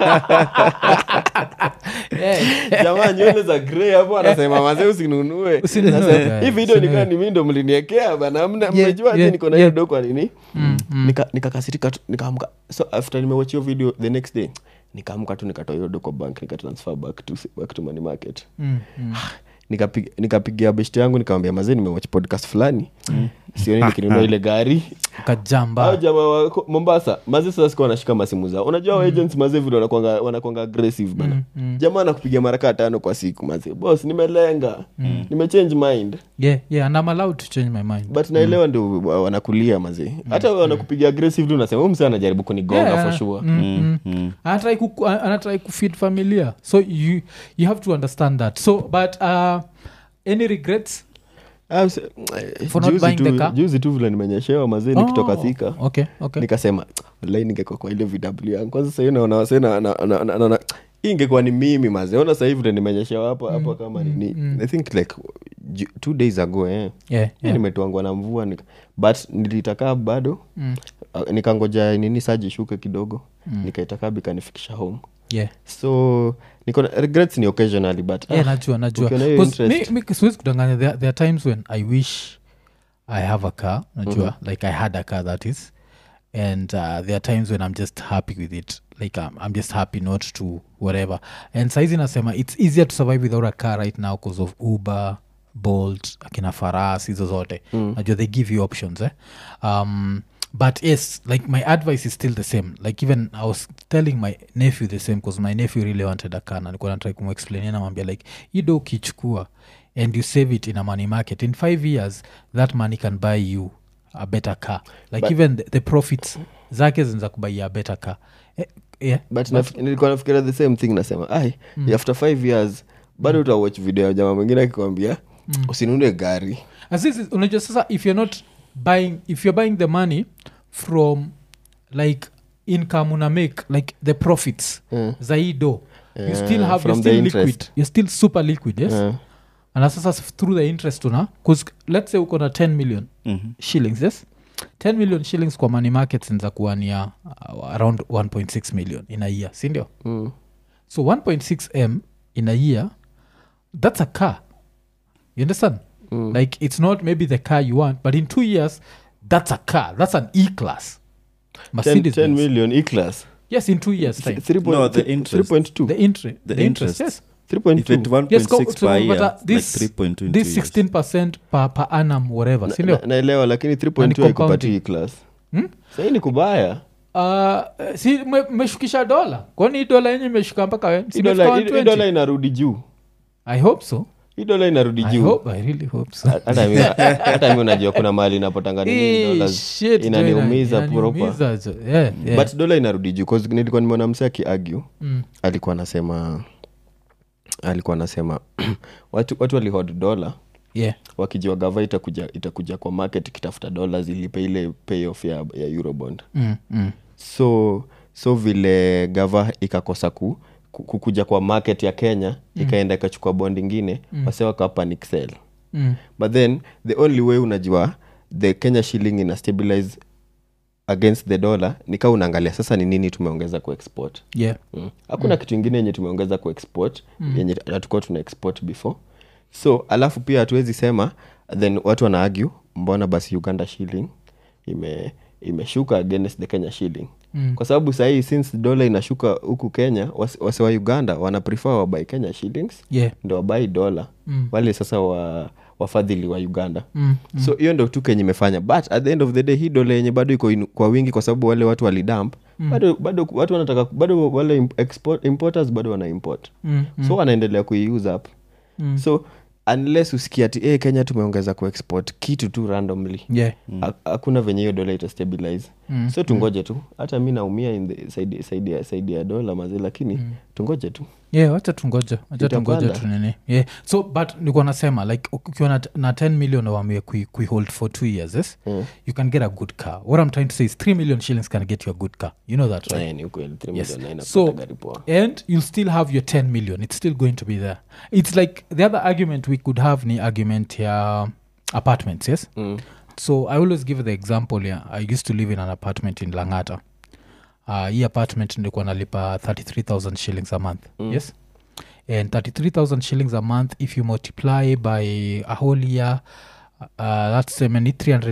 yeah. jamaa nywele za grey hapo anasema mazee usinunue Usinunue Sasa, gari, hii video nikaa usinunue. ni mi ndo mliniekea bana mna- Yeah, mmejua aje yeah, niko na yeah. hiyo do kwa nini Mm, mm. Nika- nikakasirika tu nikaamka so after nimewatch hiyo video the next day nikaamka tu nikatoa hiyo do kwa bank nikatransfer back to, back to money market Mm, mm. Nikapi- nikapigia beshte yangu nikamwambia mazee nimewatch podcast fulani sioni nikinunua ile gari kajamba au jamaa wa ko- mombasa maze sasa sikuwa wanashika masimu zao unajua mm. agents maze vile wanakwanga wanakwanga aggressive bana Mm, mm. jamaa anakupigia mara kaa tano kwa siku maze bos nimelenga mm. nimechange mind yeah yeah and i'm allowed to change my mind but naelewa ndio wa- wanakulia maze hata wanakupigia aggressively unasema huyu msee anajaribu kunigonga Yeah, for sure mm, mm. anatrai ku, anatrai kufeed familia so you, you have to understand that so but uh, any regrets Ah, mse- For not juzi buying tu- the car? juzi tu vile nimenyeshewa mazee nikitoka thika okay okay nikasema lai ningekuwa kwa ile vw yangu kwanza sahii naona wase na- na- na- na- na- na- hii ingekuwa ni mimi mazeona sahii vile nimenyeshewa hapa hapa kama nini i think like ju- two days ago eh. yeah, yeah. yeah. nimetwangwa na mvua nika, but nilitakaa bado Mm. uh, nikangoja nini saji ishuke kidogo mm. nikaitakaa bikanifikisha home yeah so niko na regrets ni occasionally but yeah, ah, najua najua ukiona hiyo 'Cause interest- mi- mi- siwezi kudanganya there, there are times when i wish i have a car najua like i had a car that is and uh, there are times when i'm just happy with it like I'm, i'm just happy not to whatever and saizi nasema it's easier to survive without a car right now because of uber bolt akina faras hizo zote mm. najua they give you options eh? um, but yes like my advice is still the same like even i was telling my nephew the same because my nephew really wanted a car na nilikuwa natrai kumexplainia namwambia like ido ukichukua and you save it in a money market in five years that money can buy you a better car like But- even the, the profits zake zinza kubaia a better car eh, yeah. but naf- nilikuwa nafikiria the same thing nasema ai after five years bado utawatch video ya jamaa mwingine akikwambia usinunue gari As this is- unajua sasa if you're not buying if you're buying the money from like income una make like the profits Mm. zaido you Yeah, still have from you're the still interest. liquid you're still super liquid yes Eh, and sasa s- through the interest una bcause let's say uko na 10 million Mhm. shillings yes 10 million shillings kwa money market zinza kuwa ni ya uh, around 1.6 million in a year sindio mm. so 1.6 m in a year that's a car you understand Mm. like it's not maybe the car you want but in two years that's a car that's an e class 10, mercedes 10 million e-class yes in two years time Th- three point- No, the th- interest. 3.2 the interest The the, interest, interest. yes 3.2. If it 1.6 Yes, go- so, per but, year, uh, this- like 3.2 in this two years. 16 per, per annum whatever Na- sindio na- naelewa lakini And 3.2 haikupatii e-class Hmm? sahii ni kubaya Uh, si me- mmeshukisha dola kwani hii dola yenye imeshuka mpaka we- si Hii dola- imefika hii- hii dola 120? inarudi juu i hope so hii dola inarudi I juu hope, I really hope so. hata mi- hata mi unajua kuna mahali inapotanga nini Eh, dollars shit, inaniumiza Joy, proper. inaniumiza, jo. Yeah, yeah. but dola inarudi juu 'cause nilikuwa nimeona mse akiargue Mm, alikuwa anasema alikuwa anasema watu, watu walihod dola yeah. wakijua gava itakuja, itakuja kwa market ikitafuta dola zilipe ile payoff ya, ya eurobond Mm, mm. so so vile gava ikakosa ku, ku- kukuja kwa market ya kenya mm. ikaenda ikachukua bond ingine mm. wase wakawapa nixel Mm. but then the only way unajua the kenya shilling ina stabilize against the dollar nikaa unaangalia sasa ni nini tumeongeza kuexport Yeah. mm. hakuna kitu ingine yenye tumeongeza kuexport mm. yenye hatukuwa tuna export before so alafu pia hatuwezi sema then watu wana argue mbona basi uganda shilling ime imeshuka against the kenya shilling Mm. kwa sababu sahii since dola inashuka huku kenya wase wase wa uganda wana prefer wabai kenya shillings Yeah. ndo wabai dola Mm. wale sasa wa wafadhili wa uganda Mm. so hiyo ndo tu kenye imefanya but at the end of the day hii dola yenye bado iko inu- kwa wingi kwa sababu wale watu walidamp mm. bado, bado watu wanataka bado wale im- export, importers bado wana import Mm. so wanaendelea kuiuse up Mm. so unless usikia ati hey, kenya tumeongeza kuexport kitu tu randomly yeah Ha- hakuna venye hiyo dola itastabilize Mm, so tungoje tu hata mi naumia in the side, side, ya, side ya dola mazi lakini tungoje tu yeah wacha tungoja wacha Itapanda. tungoja tunini yeah so but nikuwa nasema like ukiwa na, na 10 million wamie kui, kui hold for two years yes Mm. you can get a good car what i'm trying to say is 3 million shillings can get you a good car you know that right Eh, ni ukweli three Yes. million na So- inapata gari poa and you'll still have your 10 million it's still going to be there it's like the other argument we could have ni argument ya apartments yes mm. so i always give the example yeah i used to live in an apartment in langata uh, hii apartment ndikuwa nalipa 33000 shillings a month mm. yes and 33000 shillings a month if you multiply by a whole year uh, that's semeni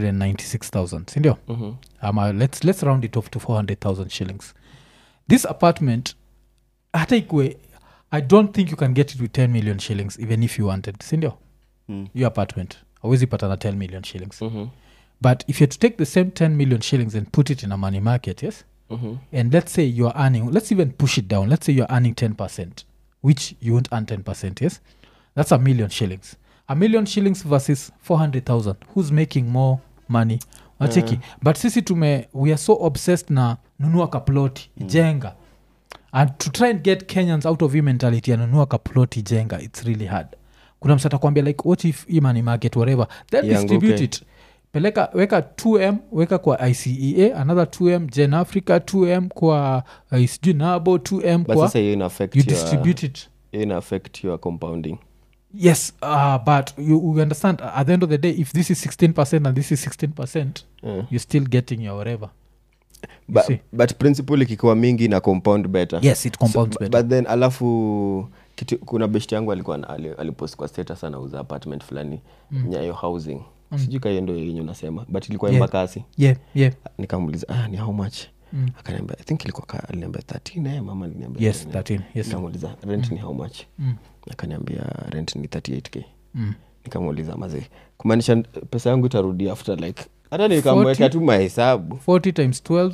396000 sindio mm-hmm. ama let's, let's round it off to 400000 shillings this apartment hata ikue i don't think you can get it with 10 million shillings even if you wanted sindio Mm. your apartment awezi pata na 10 million shillings Mm-hmm. but if you had to take the same 10 million shillings and put it in a money market yes Mm-hmm. and let's say you're earning let's even push it down let's say you're earning 10% which you won't earn 10% yes that's a million shillings a million shillings versus 400000 who's making more money wacheki but sisi tume we are so obsessed na nunua kaploti jenga and to try and get kenyans out of hii mentality ya nunua kaploti jenga it's really hard kuna msata kwambia like what if hii money market whatever then Ianguke. distribute it peleka weka 2m weka kwa icea another 2m gen africa 2m kwa uh, sijui nabo 2m but kwa sasa hiyo ina affect you your- distribute it hiyo ina affect your compounding yes uh, but you, you understand uh, at the end of the day if this is 16 and this is 16 yeah. you're still getting your whatever You but, see? but principle ikikuwa mingi na compound better yes it compounds so, better but then alafu kitu, kuna best yangu alikuwa na- ali- alipost kwa status anauza apartment fulani mm. nyayo housing mm. sijui kahiyo ndo yenye unasema but ilikuwa Yeah. embakasi yeah yeah nikamuuliza ah, ni how much Mm. akaniambia i think ilikuwa ka- aliniambia 13 eh, mama aliniambia yes 13. 13 yes nikamuuliza rent ni how much mm. akaniambia rent ni 38k Mm. nikamuuliza mazee kumaanisha pesa yangu itarudi after like hata nikamweka 40? tu mahesabu 40 times 12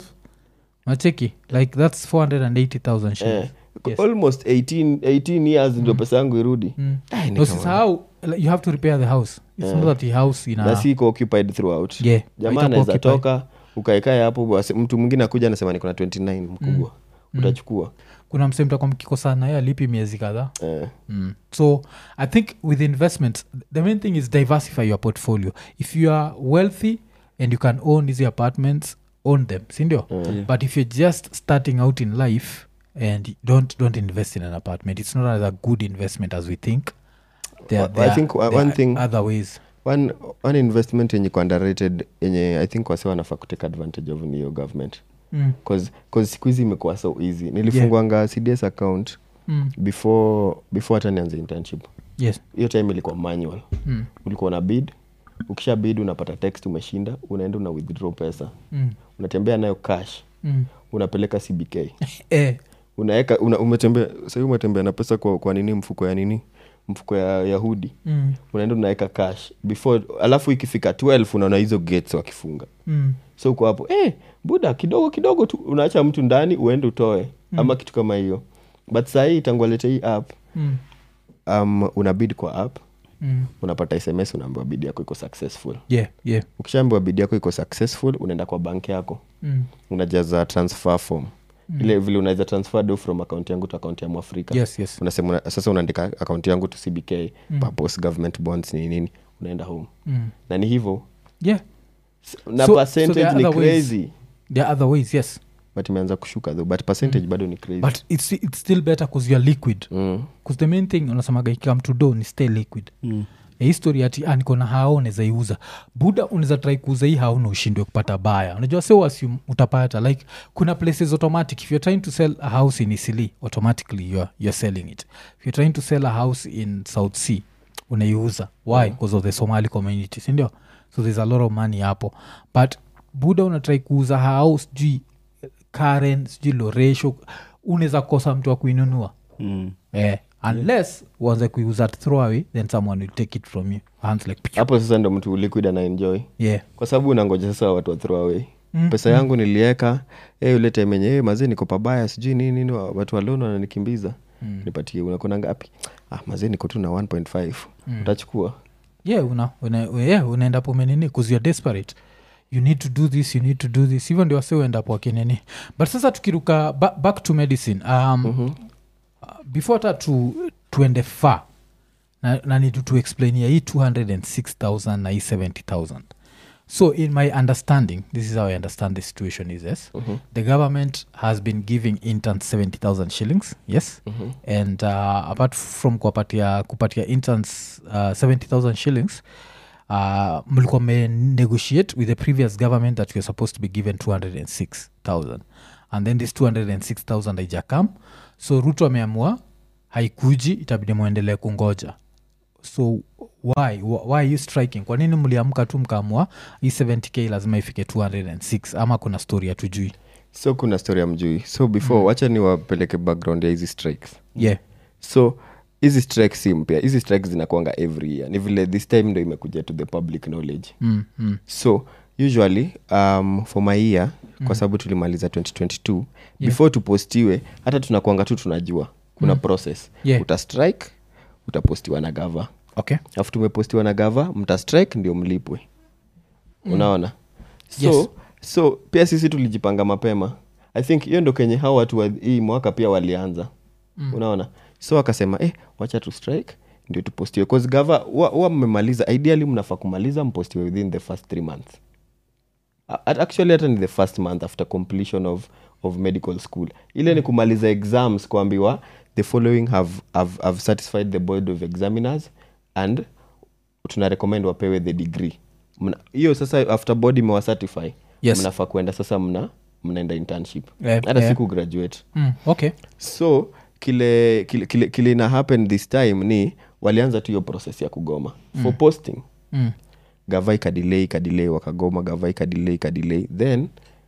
macheki like that's 480000 eh, shillings Yes. almost 18, 18 years ndio pesa yangu irudi Mm. Eh, No, nikamwambia, usisahau like, you have to repair the house it's Yeah. not that the house ina na si iko occupied throughout Yeah, jamaa haitakuwa anaweza occupied. toka ukaekae hapo basi mtu mwingine akuja anasema niko na 29 mkubwa utachukua kuna msemtakwa mkikosana ye alipi miezi kadhaa eh. mm. so i think with investments the main thing is diversify your portfolio if you are wealthy and you can own these apartments own them sindio Yeah. but if you're just starting out in life and don't don't invest in an apartment it's not as a good investment as we think there, I there, think one- there one are thing- other ways one, one investment yenye iko underrated yenye i think wase wanafaa kutake advantage of ni hiyo government mm. cause, cause siku hizi imekuwa so easy nilifungwanga cds account Mm. before before hata nianze internship yes hiyo time ilikuwa manual mm. ulikuwa na bid ukisha bid unapata text umeshinda unaenda una withdraw pesa Mm. unatembea nayo cash Mm. unapeleka cbk eh. unaeka una, umetembea sahii umetembea na pesa kwa, kwa nini mfuko ya nini mfuko ya yahudi mm. unaenda unaweka cash before alafu ikifika 12 unaona hizo gates wakifunga Mm. so uko hapo eh, buda kidogo kidogo tu unaacha mtu ndani uende utoe mm. ama kitu kama hiyo but sahii tangualete hii app Mm. um, una bid kwa app Mm. unapata sms unaambiwa bid yako iko successful yeah yeah ukishaambiwa bid yako iko successful unaenda kwa bank yako mm. unajaza transfer form mm. ile vile unaweza transfer do from account yangu to account ya mwafrika yes yes unasema una, sasa unaandika account yangu to cbk mm. purpose government bonds nini nini unaenda home mm. na ni hivyo yeah S- na So- so percentage there are ni other ways. crazy there are other ways yes but imeanza kushuka though but percentage bado ni crazy but it's, it's still better because youare liquid mm. bcause the main thing unasemaga ikam to do ni stay liquid Mm. Ya hii story ati ah, niko na hao unaweza iuza buda unaweza trai kuuza hii hao na ushindwe kupata baya unajua sio assume utapata like kuna places automatic if you're trying to sell a house in isili automatically you're, you're selling it if you're trying to sell a house in south sea unaiuza why because of the somali community sindio so there's a lot of money hapo but buda unatrai kuuza hao sijui karen sijui loresho unaweza kosa mtu wa kuinunua Mm. eh, unless uanze kuiuza at throwaway then someone will take it from you hands like pichu. hapo sasa ndo mtu liquid anaenjoy yeah kwa sababu unangoja sasa watu wa throw away mm. pesa yangu nilieka hey, ule time enye hey, mazee niko pabaya sijui nini nini wa- watu waloni wananikimbiza nipatie unakona ngapi ah, mazee niko tu na 1.5 utachukua yeah una, una, yeah, unaenda po menini bcause youare desperate you need to do this you need to do this hivyo ndio wase uendapo wakinini but sasa tukiruka ba, back to medicine um, mm-hmm. uh, before hata tu, tuende far na, na need to explainia hii 206000 na hii 70000 so in my understanding this is how i understand the situation is yes Mhm. the government has been giving interns 70000 shillings yes Mhm. and uh, apart from kuwapatia kupatia interns uh, 70000 shillings uh, mlikuwa negotiate with the previous government that you're supposed to be given 206000 and then this 206000 haijakam so ruto ameamua haikuji itabidi mwendelee kungoja so why Wh- why are you striking kwa nini mliamka tu mkaamua hii 70k lazima ifike 206 ama kuna story ya tujui so kuna story ya mjui so before mm. wacha niwapeleke background ya hizi strikes yeah so hizi strikes si mpya hizi strikes zinakwanga every year ni vile this time ndo imekuja to the public knowledge mm, mm. so usually um, for my year mm. kwa sababu tulimaliza 2022 yeah. before tupostiwe hata tunakwanga tu tunajua kuna mm. process Yeah. uta strike utapostiwa na gava okay alafu tumepostiwa na gava mta strike ndio mlipwe mm. unaona so, Yes. so pia sisi tulijipanga mapema i think hiyo ndo kenye hao watu wa hii mwaka pia walianza mm. unaona so wakasema eh, wacha tu strike ndio tupostiwe cause gava huwa mmemaliza ideally mnafaa kumaliza mpostiwe within the first three months A- at- actually hata ni the first month after completion of, of medical school ile ni kumaliza exams kuambiwa the following have, have, have satisfied the board of examiners and tuna recommend wapewe the degree Mna- hiyo sasa after board imewacertify Yes. mnafaa kuenda sasa mna mnaenda internship Eh, hata eh. siku graduate mm, okay so kile kile, kile, kile ina happen this time ni walianza tu hiyo process ya kugoma mm. for posting mm. gava ikadilei ikadilei wakagoma gava ikadilei ikadilei then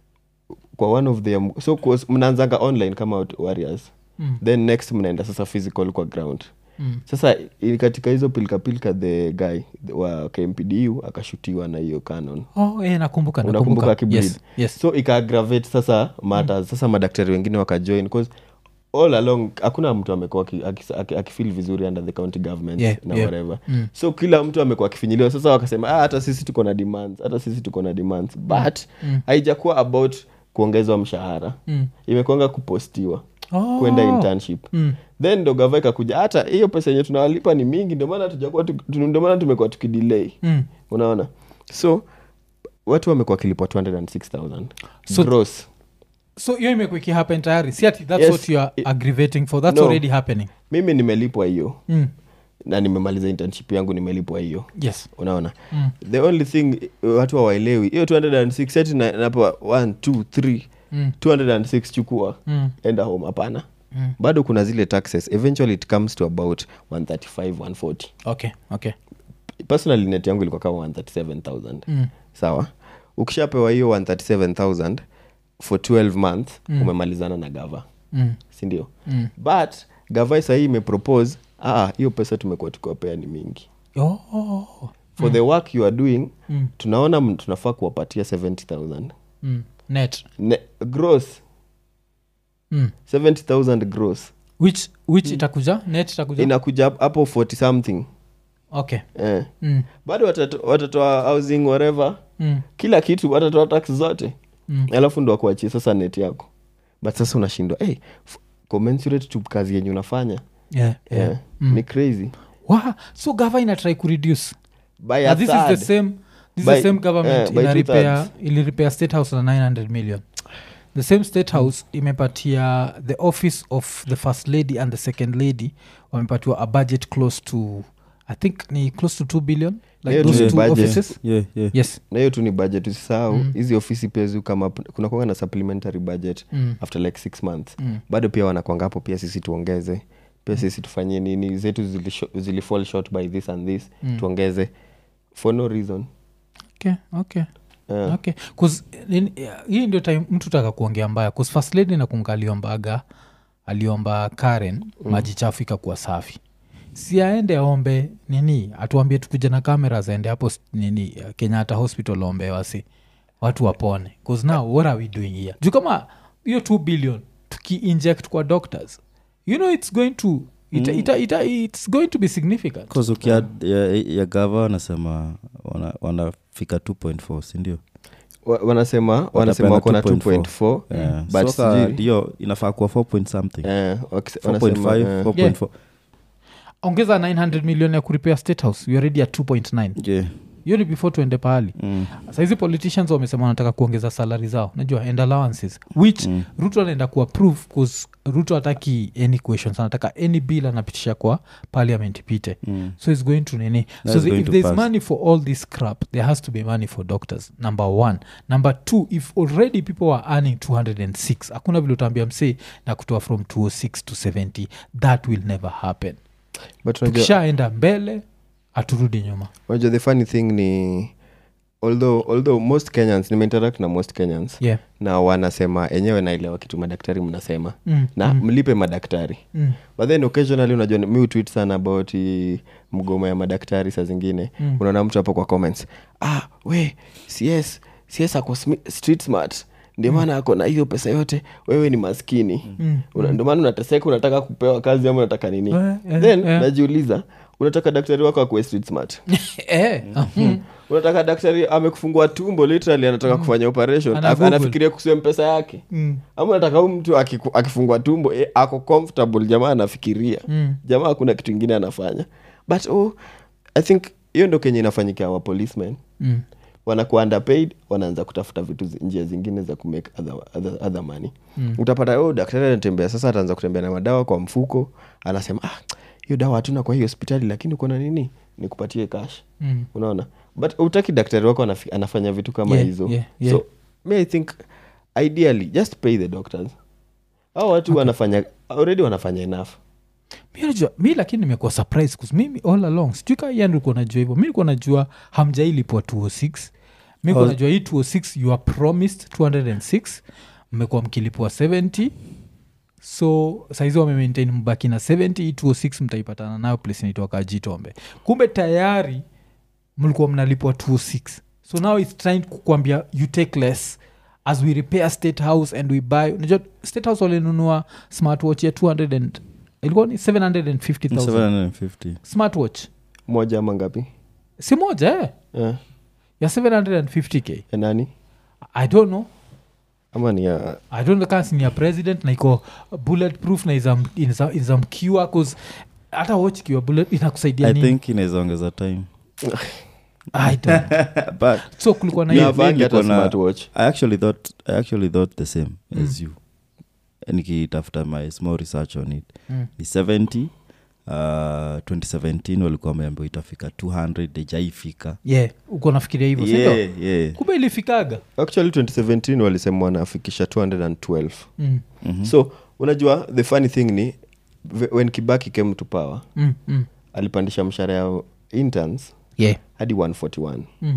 kwa one of the so kwa- mnaanzanga online kama wat- warriors Mm. then next mnaenda sasa physical kwa ground Mm. sasa i- katika hizo pilkapilka the guy wa kmpdu akashutiwa na hiyo canon oh, eh, nakumbuka unakumbuka nakumbuka akibleed yes, yes. so ikaaggravate sasa matters sasa madaktari wengine wakajoin cause all along hakuna mtu amekuwa aki- aki- aki- akifeel vizuri under the county government Yeah, na yeah. whatever Mm. so kila mtu amekuwa akifinyiliwa sasa wakasema ah, hata sisi tuko na demands hata sisi tuko na demands but Mm. haijakuwa about kuongezwa mshahara Mm. imekuanga kupostiwa Oh. kwenda internship Mm. then ndo gava ikakuja hata hiyo pesa yenye tunawalipa ni mingi ndio maana tujakuwa tu- tu- ndio maana tumekuwa tukidelay Mm. unaona so watu wamekuwa wakilipwa 206000 So- gross so hiyo imekuwa ikihappen tayari si ati that's Yes, what you are i- aggravating for that's No. already happening mimi nimelipwa hiyo mm. na nimemaliza internship yangu nimelipwa hiyo yes unaona mm. the only thing uh, watu hawaelewi hiyo 206 ati na- napewa 1 2 3 Mm. 206 chukua Mm. enda home hapana Mm. bado kuna zile taxes eventually it comes to about 135 140 okay okay personally net yangu ilikuwa kama 137000 mm. sawa ukishapewa hiyo 137000 for 12 month Mm. umemalizana na gava Mm. sindio Mm. but gava sahii imepropose "Ah, hiyo pesa tumekuwa tukiwapea ni mingi Oh. for the work you are doing Mm. tunaona m- tunafaa kuwapatia 70000 Mm. net Ne- gross mm. 70000 gross which which itakuja net itakuja inakuja hap- hapo 40 something okay eh. mm. bado watato- watatoa housing whatever Mm. kila kitu watatoa tax zote Mm. alafu ndo akuachie sasa net yako but sasa unashindwa hey, f- commensurate to kazi yenye unafanya yeah, yeah. yeah. ni crazy Wow. so gava inatry kureduce by a Now this is third. the same this is By- the same government eh, by ina two repair thirds. ili repair state house na 900 million the same state house imepatia the office of the first lady and the second lady wamepatiwa a budget close to i think ni close to 2 billion like Hiyo those tu two budget. offices yeah, yeah. yes na hiyo tu ni budget usisahau Mm. hizi ofisi pia zi kama kuna kwanga na supplementary budget mm. after like six months Mm. bado pia wanakwanga hapo pia sisi tuongeze pia sisi tufanyie nini zetu zilisho- zilifall short by this and this Mm. tuongeze for no reason okay okay Eh, okay 'Cause, in- hii ndio time mtu taka kuongea mbaya 'Cause first lady nakunga aliombaga aliomba karen maji chafu ikakuwa safi si aende aombe nini atuambie tukuja na kamera zaende hapo s- nini uh, kenyatta hospital ombe wasi watu wapone bcause now what are we doing here juu kama hiyo 2 billion tukiinject kwa doctors you know it's going to it, Mm. it, it, it's going to be significant Cause ukia ya, ya gava wanasema wana- wanafika 2.4 sindio Wa- wanasema wanasema wako na 2.4 Yeah. but So ka sijui- ndio inafaa kuwa 4 point something eh, wakise- wanasema, 4.5 eh, 4.4 ongeza 900 million ya kuripea state house we already at 2.9 yeah. hiyo ni before tuende pahali mm. sahizi politicians wamesema wanataka kuongeza salari zao najua and allowances which Mm. ruto anaenda kuapprove bcause ruto hataki any questions anataka any bill anapitisha kwa parliament ipite Mm. so its going to nini so That's the, going if to there's pass. money for all this crap there has to be money for doctors number one number two if already people are earning 206 hakuna vile utaambia msee na kutoa from 206 to 70 that will never happen but unajua- tukishaenda mbele haturudi nyuma unajua the funny thing ni although, although most kenyans nimeinteract na most kenyans yeah na wanasema enyewe naelewa kitu madaktari mnasema mm, na mm, mlipe madaktari mm, but then occasionally unajua mi utwit sana about hii mgomo ya madaktari saa zingine Mm. unaona mtu hapo kwa comments ah we cs cs ako smi- street smart ndio maana ako na hiyo pesa yote wewe ni maskini mm, Una- ndio maana unateseka unataka kupewa kazi ama unataka nini Eh, eh, then eh. najiuliza unataka daktari wako akuwe street smart eh, mhm. unataka daktari amekufungua tumbo literally anataka kufanya operation Ana Af- Google. anafikiria kusiwe mpesa yake Mm, ama unataka huu mtu akiku- akifungua tumbo eh, ako comfortable jamaa anafikiria mm, jamaa hakuna kitu ingine anafanya but oh, i think hiyo ndo kenye inafanyikia wa policemen mm. wanakuwa underpaid wanaanza kutafuta vitu zi- njia zingine za kumake other, other, other money Mm. utapata oh, daktari anatembea sasa ataanza kutembea na madawa kwa mfuko anasema ah, hiyo dawa hatuna kwa hii hospitali lakini uko na nini nikupatie cash Mm. unaona but utaki daktari wako anafi- anafanya vitu kama Yeah, hizo yeah, yeah. so me i think ideally just pay the doctors au watu wanafanya already wanafanya enough mi najua mi lakini nimekuwa surprise kus mimi all along sijui kaa yan ulikuwa najua hivyo mi likuwa najua hamjailipwa 206 mi kuwa Oh. najua hii 206 you are promised 206 mmekuwa mkilipwa 70 so saizi wamemaintain mbaki na 70 hii 206 mtaipatana nayo place inaitwa jitombe kumbe tayari mlikuwa mnalipwa 206 so now its trying kukwambia you take less as we repair state house and we buy unajua state house walinunua smartwatch ya 200 and ilikuwa ni 750000 750 smartwatch moja ama ngapi si moja eh? Eh, ya 750k ya nani i don't know ama ni ya i don't know kama si ni ya president na iko bulletproof na iza- iza- izamkiwa cause hata watch ikiwa bullet inakusaidia i nini think inaweza ongeza time I don't know. but so kulikuwa na Mi- hiyo mi Navangi hata niko na- smartwatch i actually thought i actually thought the same Mm. as you nikitafuta my small research on it Mm. ni 70 uh, 2017 walikuwa wameambiwa itafika 200 ijaifika yeah uko nafikiria hivyo sindio yeah, yeah. kumbe ilifikaga actually 2017 walisema wanafikisha 212 mm. Mhm. so unajua the funny thing ni v- when kibaki came to power Mm, mm. alipandisha mshahara ya interns yeah hadi 141000 mm.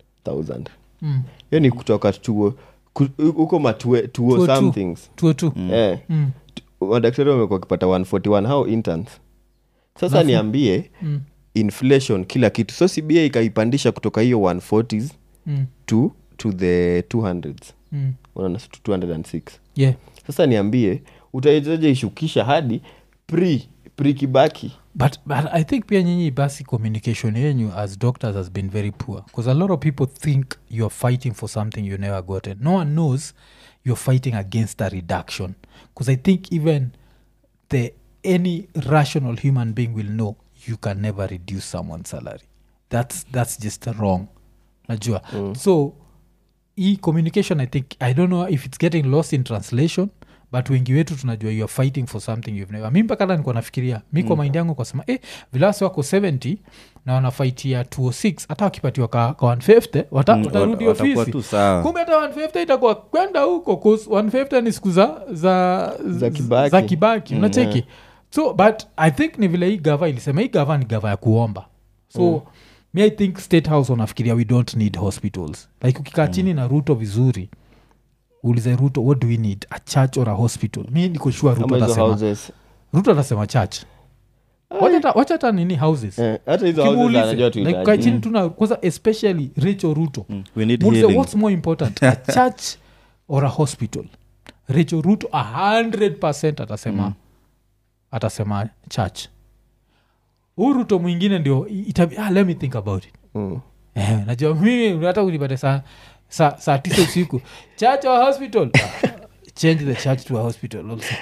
Mm. hiyo ni kutoka tuo ku- huko matue tuo Tuo tu. somethings tuo tu eh, mm. madaktari wamekuwa wakipata 141 how interns sasa Alafu- niambie Mm. inflation kila kitu so cba ikaipandisha kutoka hiyo 140s Mm. to, to the 200s Mm. unaona to 206 yeah sasa niambie utawezaje ishukisha hadi pre pre kibaki but, but i think pia nyinyi basi communication yenyu as doctors has been very poor because a lot of people think you're fighting for something you never gotten no one knows you're fighting against a reduction because i think even the any rational human being will know you can never reduce someone's salary that's that's just wrong najua mm. so hii communication i think i don't know if it's getting lost in translation but wengi wetu tunajua you are fighting for something you've never mi mpaka hata nikuwa nafikiria mi kwa mind yangu kwasema eh, vilasi wako 70 na wanafaitia 206 hata wakipatiwa ka, ka 150 wata, Mm, watarudi wat- watakuwa ofisi tu sawa kumbe hata 150 itakuwa kwenda huko 'cause 150 ni siku za za, Za Kibaki. za kibaki unacheki so but i think ni vile hii gava ilisema hii gava ni gava ya kuomba so mm. me i think state house wanafikiria we don't need hospitals like ukikaa chini na ruto vizuri ulize ruto what do we need a church or a hospital mi niko sure ruto ama hizo atasema houses ruto atasema church Wacha hata- wacha hata nini houses eh, hata hizo houses Kimuulize, anajua like, kaa tuhitaji chini tuna kwanza especially rachel ruto Mm. we need Muulize, healing what's more important a church or a hospital rachel ruto 100 atasema atasema church huu ruto mwingine ndio itabi, ah, let me think about it Mm. eh, najua mimi hata unipate saa saa saa tisa usiku church or hospital Ah, change the church to a hospital also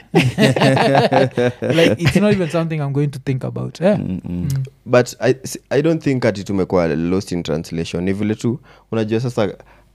like it's not even something i'm going to think about eh? Mm, mm. but I, s- i don't think ati tumekuwa lost in translation ni vile tu unajua sasa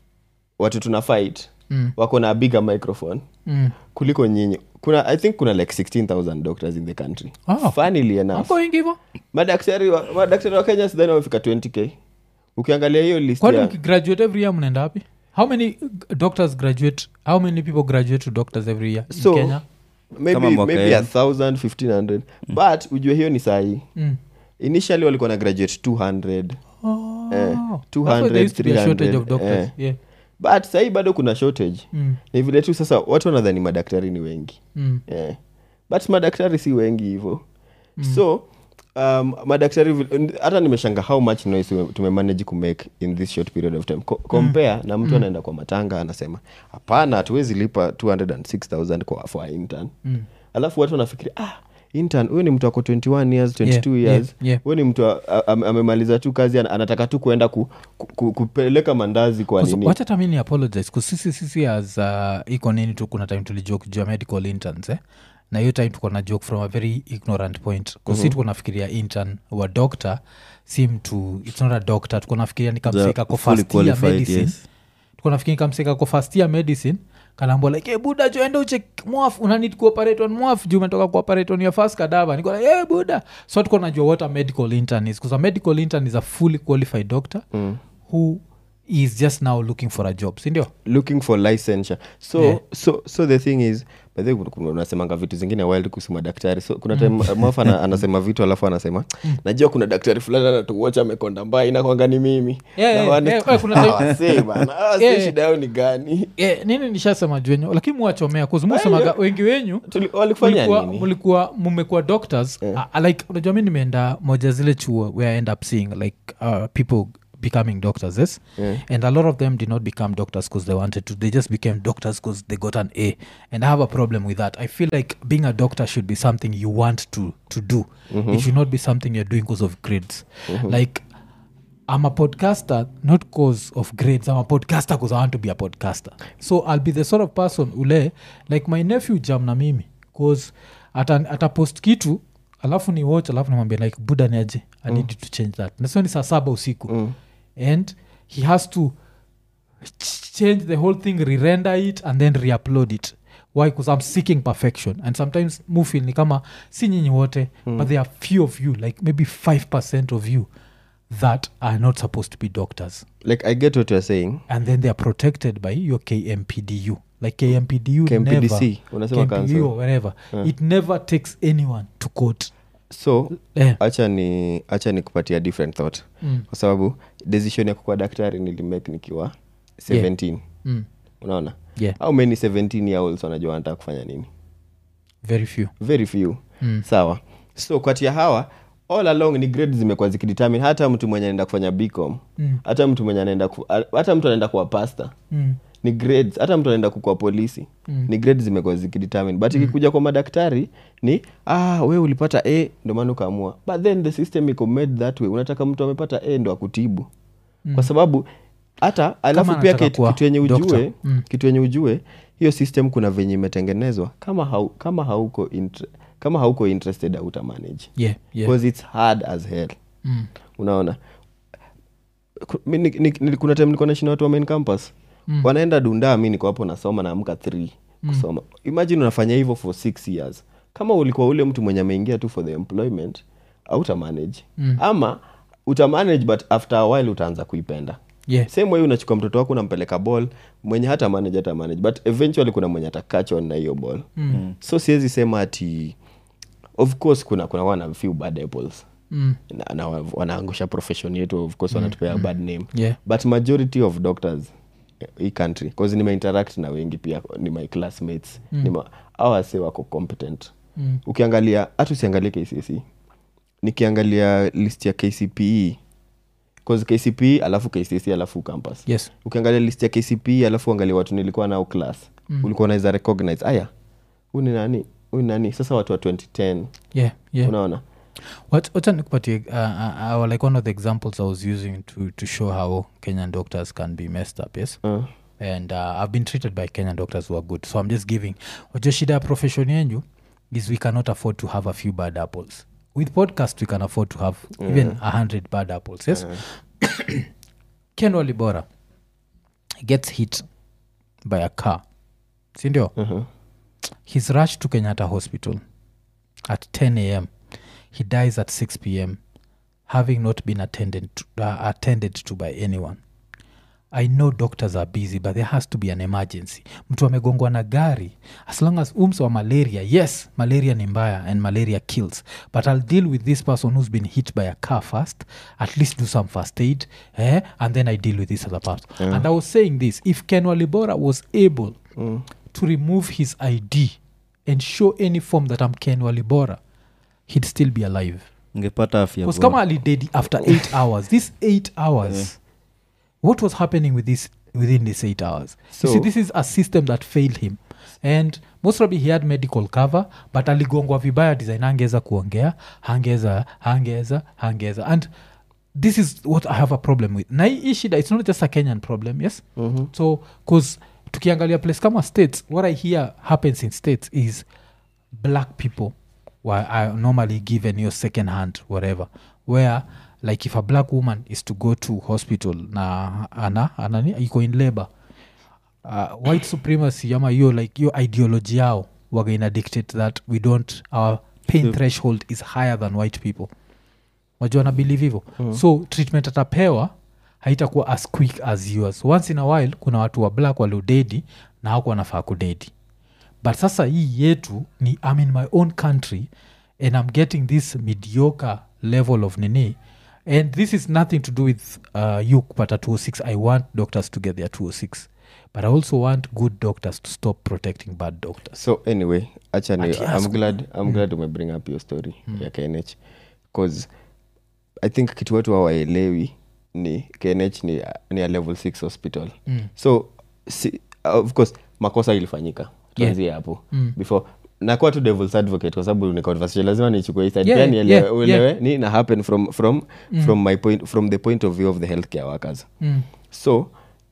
watu tuna fight Mm. wako na bigger microphone Mm. kuliko nyinyi kuna i think kuna like 16000 doctors in the country Oh. funnily enough Wako wengi hivo madaktari wa, madaktari wa kenya sidhani wamefika 20k ukiangalia hiyo list kwani ya, mkigraduate every year mnaenda wapi how many uh, doctors graduate how many people graduate to doctors every year in So, kenya maybe, Kama mwaka maybe huu. a thousand 1500 but ujue hiyo ni sahii mm. initially walikuwa na graduate 200 oh. Eh, That's why there used to be a 200, shortage of 300, doctors eh. yeah. but sahii bado kuna shortage mm. ni vile tu sasa watu wanadhani madaktari ni wengi Mm. yeah. but madaktari si wengi hivo mm. so um, madaktari vil- hata nimeshanga how much noise tume- tumemanage kumake in this short period of time Co- compare na mtu anaenda kwa matanga anasema hapana hatuwezi lipa 206000 kwa for a intern Mm. alafu watu wanafikiria ah intern huyu ni mtu ako 21 years 22 Yeah, years yeah, yeah. huyu ni mtu a- a- am- amemaliza tu kazi ana- anataka tu kuenda ku, ku, ku, kupeleka mandazi kwa Kusu- nini wacha hata mi ni apologize 'cause sisi sisi as uh, iko nini tu kuna time tulijoke juu ya medical interns eh? na hiyo time tuko na joke from a very ignorant point kusi mm-hmm. tuko nafikiria intern wa doctor si mtu its not a doctor tuko nafikiria ni kamsika ko fully first year qualified, medicine yes. tuko nafikiria kamsika ko first year medicine kalambwa like hey, buda joende uche mwaf unanid kuoperate on mwaf juu umetoka kuoperate on your first kadava niko like hey, buda so tuko najua what a medical intern is because a medical intern is a fully qualified doctor mm. who is just now looking for a job sindio looking for licensure so Yeah. so so the thing is by the way, kuna- kuna- unasemanga vitu zingine wild kuhusu madaktari so kuna time mwafa ana, anasema vitu alafu anasema najua kuna daktari fulani anatuwacha amekonda mbaya inakwanga ni mimi Yeah, Na yeah, wane- yeah, yeah, kuna time- Hawa wasee bana, hawa wasee Yeah, yeah. shida yao ni gani yeah, nini nishasema juenyu lakini muwachomea kuzimusemaga wengi wenyu Tuli- walifanya mulikuwa- nini mulikuwa mmekuwa doctors Yeah. uh, like unajua mi nimeenda moja zile chuo where i end up seeing like uh, people becoming doctors yes Yeah. and a lot of them did not become doctors because they wanted to they just became doctors because they got an a and i have a problem with that i feel like being a doctor should be something you want to to do it should not be something you're doing because of grades like i'm a podcaster not because of grades i'm a podcaster because i want to be a podcaster so i'll be the sort of person ule like my nephew jam na mimi bcause ata, ata post kitu alafu ni watch alafu namwambia like buda ni aje i need you to change that nasio ni saa saba usiku Mm. and he has to ch- change the whole thing re-render it and then re-upload it why because i'm seeking perfection and sometimes mufil ni kama si nyinyi wote mm. but there are few of you like maybe 5 of you that are not supposed to be doctors like i get what you're saying and then they are protected by your kmpdu like kmpdu never, kmpdc unasema KMPDU council or wherever it never takes anyone to court so eh, acha ni acha ni kupatia different thought mm, kwa sababu decision ya kukuwa daktari nilimake nikiwa 17 mm, unaona yeah au many 17 year olds wanajua wanataka kufanya nini very few very few Mm. sawa so kati ya hawa all along ni grade zimekuwa zikidetermine hata mtu mwenye anaenda kufanya bcom Mm. hata mtu mwenye anaenda ku, hata mtu anaenda kuwa pasta mm, ni grades hata mtu anaenda kukua polisi Mm. ni grades zimekuwa zikidetermine but ikikuja kwa madaktari ni ah we ulipata a ndo maana ukaamua but then the system iko made that way unataka mtu amepata a ndo akutibu Mm. kwa sababu hata alafu pia anataka kitu kuwa kitu yenye doctor. ujue Mm. kitu yenye ujue hiyo system kuna venye imetengenezwa kama hau, kama hauko inter, kama hauko interested auta manage yeah yeah because it's hard as hell mm, unaona Ku- mi ni- ni- ni- kuna time nilikuwa naishi na watu wa main campus Mm. wanaenda dunda mi niko hapo nasoma naamka 3 kusoma imagine unafanya hivyo for six years kama ulikuwa ule mtu mwenye ameingia tu for the employment auta manage Mm. ama uta manage but after a while utaanza kuipenda yeah same way unachukua mtoto wako unampeleka ball mwenye hata manage hata manage but eventually kuna mwenye atakachwa na hiyo ball mm, so siwezi sema ati of course kuna kuna wana few bad apples mm, na, na wa- wanaangusha profession yetu of course wanatupea bad name yeah but majority of doctors eh, hii country cause nimeinteract na wengi pia ni my classmates mm. ni ma- hawa wase wako competent mm, ukiangalia hata usiangalie kcse nikiangalia list ya kcpe cause kcpe alafu kcse alafu campus yes ukiangalia list ya kcpe alafu angalia watu nilikuwa nao class mm. ulikuwa unaweza recognize aya huu ni nani huyu nani sasa watu wa 2010 yeah, yeah. unaona What- wacha nikupatie uh, uh, uh, like one of the examples i was using to, to show how kenyan doctors can be messed up yes uh, and uh, i've been treated by kenyan doctors who are good so i'm just giving wajua shida ya profession yenyu is we cannot afford to have a few bad apples with podcast we can afford to have even a hundred bad apples yes ken walibora gets hit by a car sindio uh-huh. he's rushed to kenyatta hospital at 10 a.m he dies at 6 p.m having not been attended to, uh, attended to by anyone i know doctors are busy but there has to be an emergency mtu amegongwa na gari as long as ums wa malaria yes malaria ni mbaya and malaria kills but i'll deal with this person who's been hit by a car first at least do some first aid eh? and then i deal with this other person and i was saying this if ken walibora was able to remove his id and show any form that i'm ken walibora he'd still be alive ngepata afya because bora. kama alidedi after eight hours this eight hours what was happening with this within these eight hours so, you see So- this is a system that failed him and most probably he had medical cover but aligongwa vibaya design angeza kuongea hangeza hangeza hangeza and this is what i have a problem with na hii shida it's not just a kenyan problem yes Mhm. so bcause tukiangalia place kama states what i hear happens in states is black people were are normally given your second hand whatever where like if a black woman is to go to hospital na ana anani iko in labor uh, white supremacy ama hiyo like hiyo ideology yao waga ina dictate that we don't our pain So- threshold is higher than white people wajua na believe hivo so treatment atapewa haitakuwa as quick as yours once in a while kuna watu wa black waliodedi na haku wanafaa kudedi but sasa hii yetu ni i'm in my own country and i'm getting this mediocre level of nini and this is nothing to do with uh, you kupata 206 i want doctors to get their 206 but i also want good doctors to stop protecting bad doctors so anyway acha ni Ati i'm ask- glad i'm glad umebring up your story ya knh bcause i think kitu watu hawaelewi ni knh ni, ni a level 6 hospital Mm. so si, of course makosa ilifanyika tuanzie hapo Mm. before nakuwa tu devils advocate kwa sababu ni conversation lazima nichukue hii side Yeah, pia nielewe yeah, uelewe yeah. ni na happen from from from my point from the point of view of the healthcare workers mm. so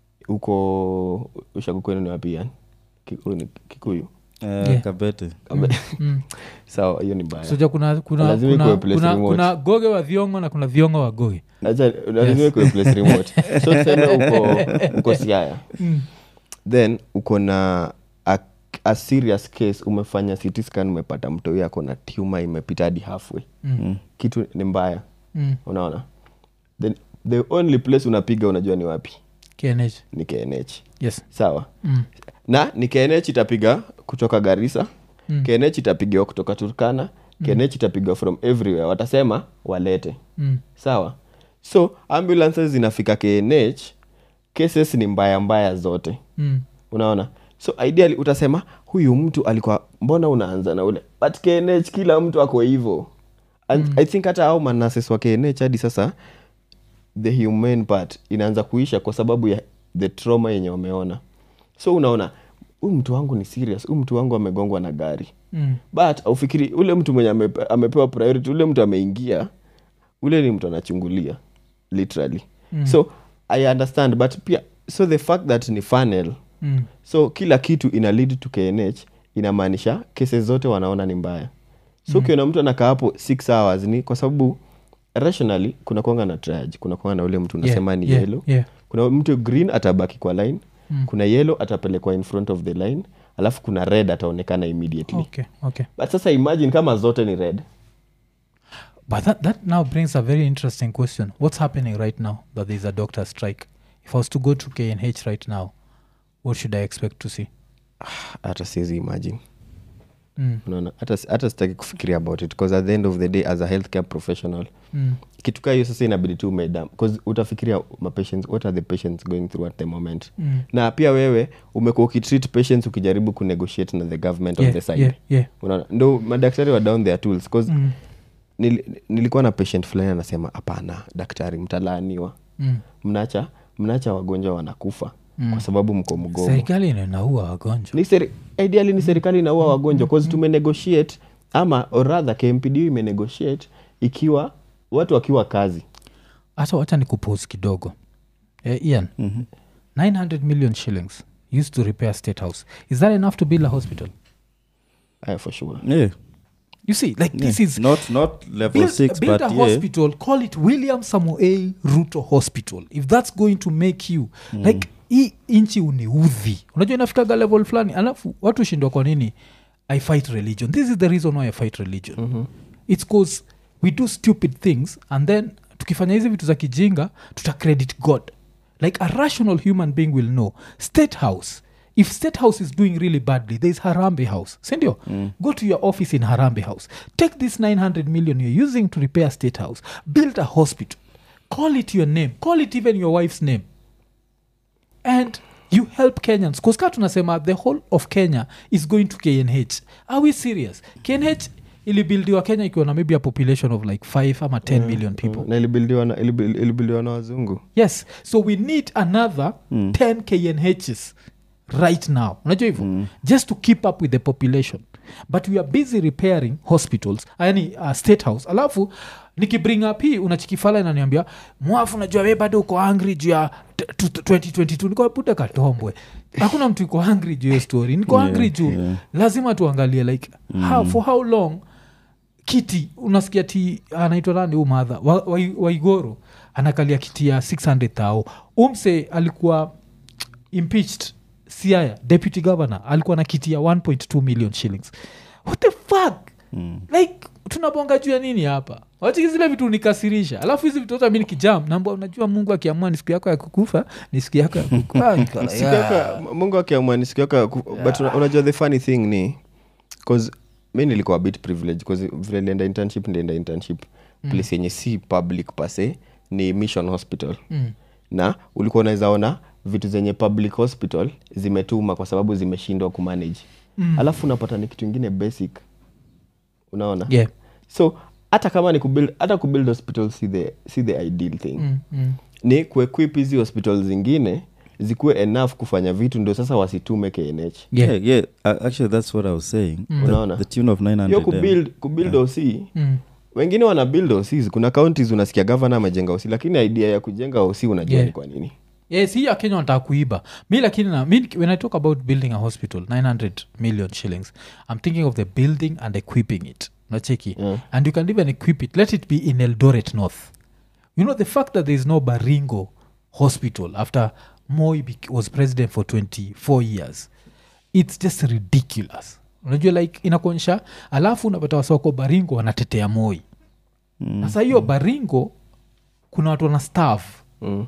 uko ushagu kwenu ni wapi yani kikuyu, ni- kikuyu. Eh, Yeah. kabete Mm. sawa hiyo ni mbaya soja kuna kuna, Lazima kuna, ikuwe place kuna, remote. kuna goge wa viongo na kuna viongo wa goge Acha- lazima ikuwe place remote so tuseme uko uko siaya then uko na a, a serious case umefanya CT scan umepata mtoi ako na tuma imepita hadi halfway Mm. kitu ni mbaya mm. unaona then the only place unapiga unajua ni wapi knh ni knh yes sawa mm. na ni knh itapiga kutoka garisa Mm. knh itapigiwa kutoka turkana knh itapigiwa from everywhere watasema walete Mm. sawa so ambulances zinafika knh cases ni mbaya mbaya zote Mm. unaona so ideally utasema huyu mtu alikuwa mbona unaanza na ule but knh kila mtu ako hivo and i think hata au manases wa knh hadi sasa the humane part inaanza kuisha kwa sababu ya the trauma yenye wameona so unaona huyu mtu wangu ni serious huyu mtu wangu amegongwa na gari Mm. but aufikiri ule mtu mwenye amepe, amepewa priority ule mtu ameingia ule ni mtu anachungulia literally mm. so i understand but pia so the fact that ni funnel Mm. so kila kitu ina lead to knh inamaanisha kesi zote wanaona ni mbaya so ukiona mtu anakaa hapo six hours ni kwa sababu rationally kuna kwanga na triage kuna kwanga na ule mtu unasema Yeah, ni yeah, yellow yeah. kuna mtu green atabaki kwa line Mm. kuna yellow atapelekwa in front of the line alafu kuna red ataonekana immediately okay okay but sasa imagine kama zote ni red But that, that now brings a very interesting question. What's happening right now that there's a doctor strike? If I was to go to KNH right now, what should I expect to see? hata siwezi imagine Mm. unaona hata hata sitaki kufikiria about it because at the end of the day as a healthcare professional Mm. kitu kaa hiyo sasa inabidi tu umedam bcause utafikiria mapatients what are the patients going through at the moment Mm. na pia wewe umekuwa ukitreat patients ukijaribu kunegotiate na the government Yeah, on the side yeah, yeah. unaona ndo madaktari wa down their tools cause Mm. nil, nilikuwa na patient fulani anasema hapana daktari mtalaaniwa Mm. mnacha mnacha wagonjwa wanakufa kwa sababu mko mgomo serikali inaua wagonjwa ni seri, ideally ni serikali inaua wagonjwa cause tumenegotiate ama or rather kmpd imenegotiate ikiwa watu wakiwa kazi hata wacha ni kupose kidogo eh, ian 900 million shillings used to repair state house is that enough to build a hospital Aya, for sure yeah. you see like this Yeah. is not not level build, six build but a yeah. hospital call it william samuel ruto hospital if that's going to make you like hii inchi uniudhi unajua inafikaga level fulani alafu watu shindwa kwa nini i fight religion this is the reason why i fight religion mm-hmm. its cause we do stupid things and then tukifanya hizi vitu za kijinga tuta credit god like a rational human being will know state house if state house is doing really badly there is harambe house sindio mm. go to your office in harambe house take this 900 million you're using to repair state house build a hospital call it your name call it even your wife's name and you help kenyans bcause ka tunasema the whole of kenya is going to knh are we serious knh ilibildiwa kenya ikiwa na maybe a population of like 5 ama 10 million people na ilibildiwa na, ilibil- ilibildiwa na wazungu yes so we need another 10 knhs right now unajua hivyo just to keep up with the population but we are busy repairing hospitals yani uh, state house alafu nikibring up hii unachikifala inaniambia mwafu najua we bado uko angry juu ya t- t- 2022 niko buda katombwe hakuna mtu iko angry juu hiyo story niko Yeah, angry juu yeah. lazima tuangalie like how, for how long kiti unasikia ti anaitwa nani huu madha Wa- Wai- waigoro anakalia kiti ya 600 thao umse alikuwa impeached siaya deputy governor alikuwa na kiti ya 1.2 million shillings what the fuck Mm. like tunabonga juu ya nini hapa wachiki zile vitu unikasirisha alafu hizi vitu zote mi nikijam namba unajua mungu akiamua ni siku yako ya kukufa ni siku yako ya kukufa Niko, Siku yeah. yako- M- mungu akiamua ni siku yako ya ku- but una- unajua the funny thing ni cause mi nilikuwa a bit privilege cause vile nilienda internship nilienda internship place yenye si public pase ni mission hospital Mm. na ulikuwa unaweza ona vitu zenye public hospital zimetuma kwa sababu zimeshindwa kumanage mm. alafu unapata ni kitu ingine basic unaona yeah. so hata kama ni kubuild hata kubuild hospital si the, si the ideal thing mm, mm. ni kuequip hizi hospital zingine zikuwe enough kufanya vitu ndio sasa wasitume knh Yeah. yeah, yeah. Uh, actually, that's what I was saying. The, Unaona? the tune of 900 hiyo M. kubuild, kubuild oc Mm. wengine wana build ocs kuna counties unasikia gavana amejenga oc lakini idea ya kujenga oc unajua Yeah. ni kwa nini yes hii ya kenya wanataka kuiba mi lakini na mi when i talk about building a hospital 900 million shillings i'm thinking of the building and equipping it nacheki Yeah. and you can even equip it let it be in eldoret north you know the fact that there is no baringo hospital after moi bec- was president for 24 years it's just ridiculous unajua like inakuonyesha alafu unapata wasoko baringo wanatetea moi sasa hiyo baringo kuna watu wana staff mm.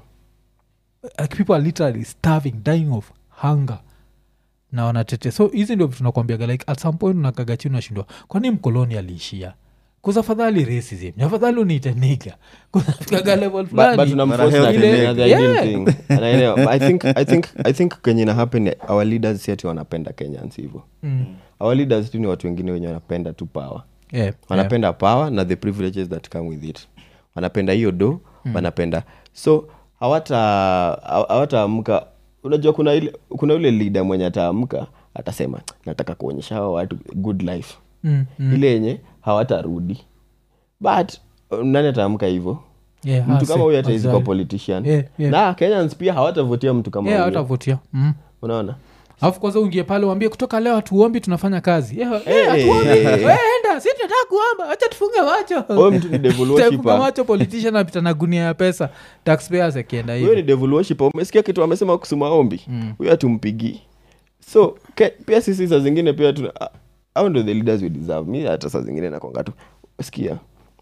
like people are literally starving dying of hunger na wanatete so hizi ndio vitu nakwambiaga like at some point unakaga chini unashindwa kwani mkoloni aliishia kuzafadhali racism afadhali uniite niga kuzafikaga level but, but fulani tunamforce Mara na healthy the- leg. the ideal Yeah. thing. Anaelewa. But I think, I think, I think kenye ina happen our leaders si ati wanapenda kenyans hivyo Mm. our leaders tu ni watu wengine wenye wanapenda tu power Yeah, yeah. wanapenda power na the privileges that come with it wanapenda hiyo do mm. wanapenda so hawata haw- hawataamka unajua kuna ile kuna yule leader mwenye ataamka atasema nataka kuonyesha hawa watu good life Mm, mm. ile yenye hawatarudi but uh, nani ataamka hivyo Yeah, mtu hasi, kama huyu ataizi kwa hazali. politician Yeah, yeah. na kenyans pia hawatavotia mtu kama Yeah, huyo hawatavotia mm. unaona alafu kwanza uingie pale uambie kutoka leo hatuombi tunafanya kazi yeah, Hey, yeah, hatuombi. hey, hey. We, enda si tunataka kuomba wacha tufunge macho huyo mtu ni devil Tufunge worshiper macho politician apita na gunia ya pesa taxpayers akienda huyo ni hivi devil worshiper umesikia kitu amesema kusuma ombi huyo hatumpigii so ke, pia sisi saa zingine pia tuna au ndo the leaders we deserve mi hata saa zingine nakwanga tu sikia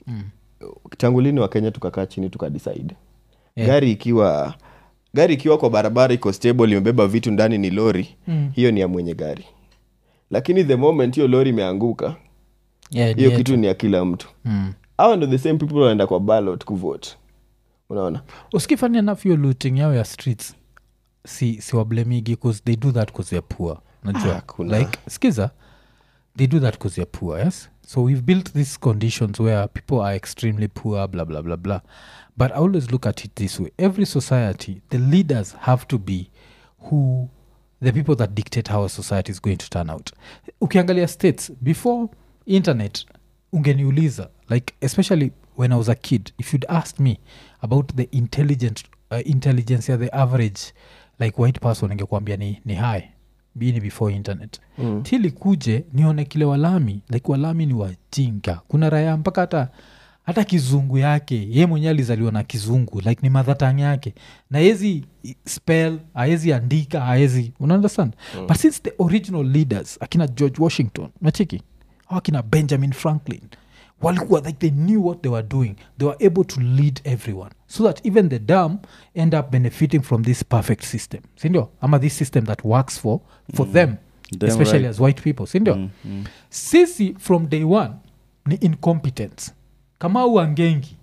tangu lini wa kenya tukakaa chini tukadecide Yeah. gari ikiwa gari ikiwa kwa barabara iko stable imebeba vitu ndani ni lori Mm. hiyo ni ya mwenye gari lakini the moment hiyo lori imeanguka Yeah, ni hiyo yetu. kitu ni ya kila mtu Mm. hawa ndo the same people wanaenda kwa ballot kuvote unaona usikifani enough hiyo looting yao ya streets si si wablemigi bcause they do that bcause they're poor najua Ah, kuna- like skiza they do that bcause they're poor yes so we've built these conditions where people are extremely poor blah blah blah blah but i always look at it this way every society the leaders have to be who the people that dictate how a society is going to turn out ukiangalia states before internet ungeniuliza like especially when i was a kid if you'd asked me about the intelligent uh, intelligence ya the average like white person ingekuambia ni, ni high bini before internet Mm. tili kuje nione kile walami like walami ni wajinga kuna raya mpaka hata hata kizungu yake ye mwenyewe alizaliwa na kizungu like ni madhatang yake na hezi spell aezi andika aezi unaunderstand mm. but since the original leaders akina george washington nachiki au akina benjamin franklin walikuwa like they knew what they were doing they were able to lead everyone so that even the dumb end up benefiting from this perfect system sindio ama this system that works for for them Damn especially right. as white people sindio Mm, mm. sisi from day one ni incompetence kama uangengi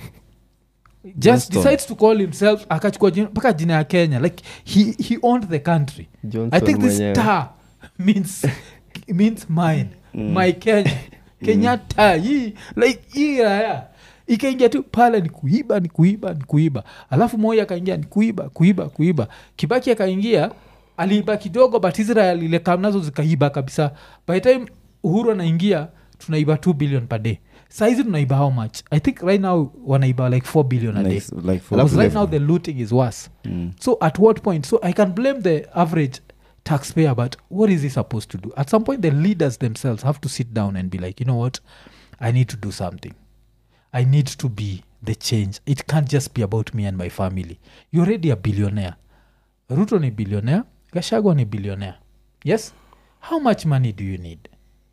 just Johnston. decides to call himself akachukua jina- mpaka jina ya kenya like he, he owned the country i Johnson think this mwenyewe. star means means mine my kenya kenyatta hii like hii raya ikaingia tu pale ni kuiba ni kuiba ni kuiba alafu moi akaingia ni kuiba kuiba kuiba kibaki akaingia aliiba kidogo but israel ile kam nazo zikaiba kabisa by the time uhuru anaingia tunaiba 2 billion per day saizi tunaiba how much i think right now wanaiba like 4 billion a day Like- like for- because right now the looting is worse Mm. so at what point so i can blame the average taxpayer but what is he supposed to do at some point the leaders themselves have to sit down and be like you know what i need to do something i need to be the change it can't just be about me and my family you're already a billionaire ruto ni billionaire gashagwa ni billionaire yes how much money do you need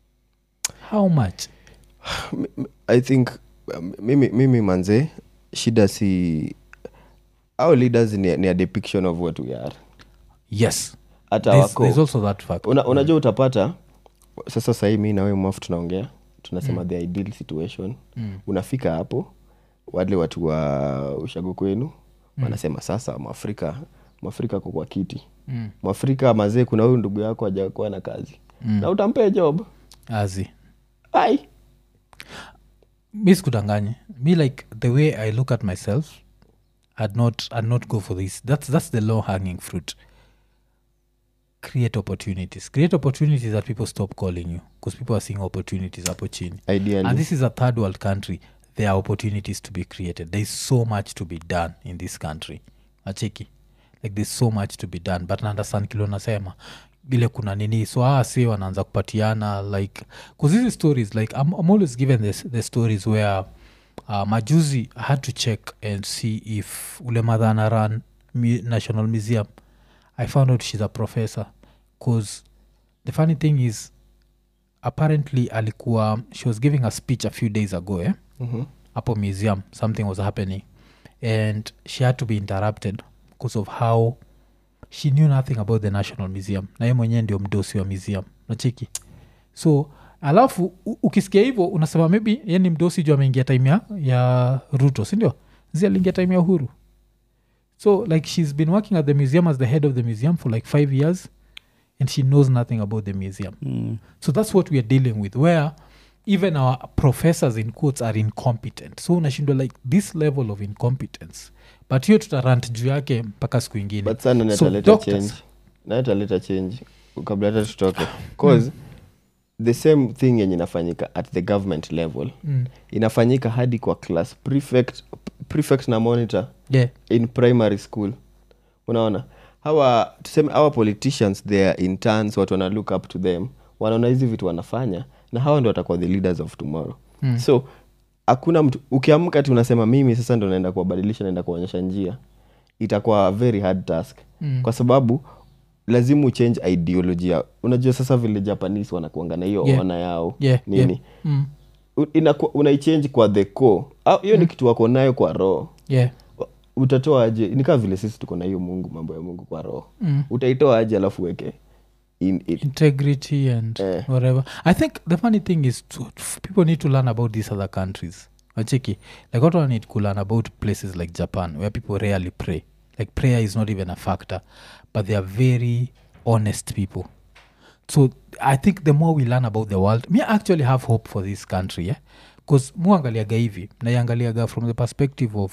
how much M- m- i think um, mimi, mimi manze shida si our leaders ni, ni a depiction of what we are yes hata there's, wako there's also that fact Una, unajua utapata sasa sahii mi nawe mwafu tunaongea tunasema the ideal situation Mm. unafika hapo wale watu wa ushago kwenu wanasema sasa mwafrika mwafrika ko kwa kiti Mm. mwafrika mazee kuna huyu ndugu yako ajakuwa na kazi Mm. na utampea job azi ai mi sikudanganye me like the way i look at myself i'd not i'd not go for this that's that's the low hanging fruit create opportunities create opportunities that people stop calling you because people are seeing opportunities hapo chini and ideally this is a third world country there are opportunities to be created there is so much to be done in this country acheki like there's so much to be done but naunderstand kilo nasema ile kuna nini so aa si wanaanza kupatiana like bcause hizi stories like I'm, i'm always given this, the stories where uh, majuzi i had to check and see if ule madhana run mu- national museum i found out she's a professor bcause the funny thing is apparently alikuwa she was giving a speech a few days ago eh? Mhm. hapo museum something was happening and she had to be interrupted because of how she knew nothing about the national museum na ye mwenyewe ndio mdosi wa museum nacheki so alafu u- ukisikia hivyo unasema maybe ye ni mdosi juu ameingia time ya, ya ruto sindio zi aliingia time ya uhuru so like she's been working at the museum as the head of the museum for like five years and she knows nothing about the museum Mm. so that's what we are dealing with where even our professors in quotes are incompetent so unashindwa like this level of incompetence but hiyo tutarant juu yake mpaka siku ingine but sana So, nataleta doctors- change nataleta change kabla hata tutoke cause the same thing yenye inafanyika at the government level mm. inafanyika hadi kwa class prefect, prefect na monitor yeah in primary school unaona hawa tuseme hawa politicians they are interns watu wana look up to them wanaona hizi vitu wanafanya na hawa ndo watakuwa the leaders of tomorrow Mm. so hakuna mtu ukiamka ti unasema mimi sasa ndo naenda kuwabadilisha naenda kuonyesha njia itakuwa a very hard task Mm. kwa sababu lazima uchange ideology yao unajua sasa vile japanese wanakuanga na hiyo Yeah. ona yao yeah nini yeah. Mm. U- inaku- unaichange kwa the core au hiyo ni kitu wako nayo kwa roho yeah utatoa aje ni kama vile sisi tuko na hiyo mungu mambo ya mungu kwa roho Mm. utaitoa aje alafu weke in it. integrity and Eh. whatever i think the funny thing is to, people need to learn about these other countries achiki like what need to learn about places like japan where people rarely pray like prayer is not even a factor but they are very honest people so i think the more we learn about the world me I actually have hope for this country yeah? bcause muangaliaga hivi naiangaliaga from the perspective of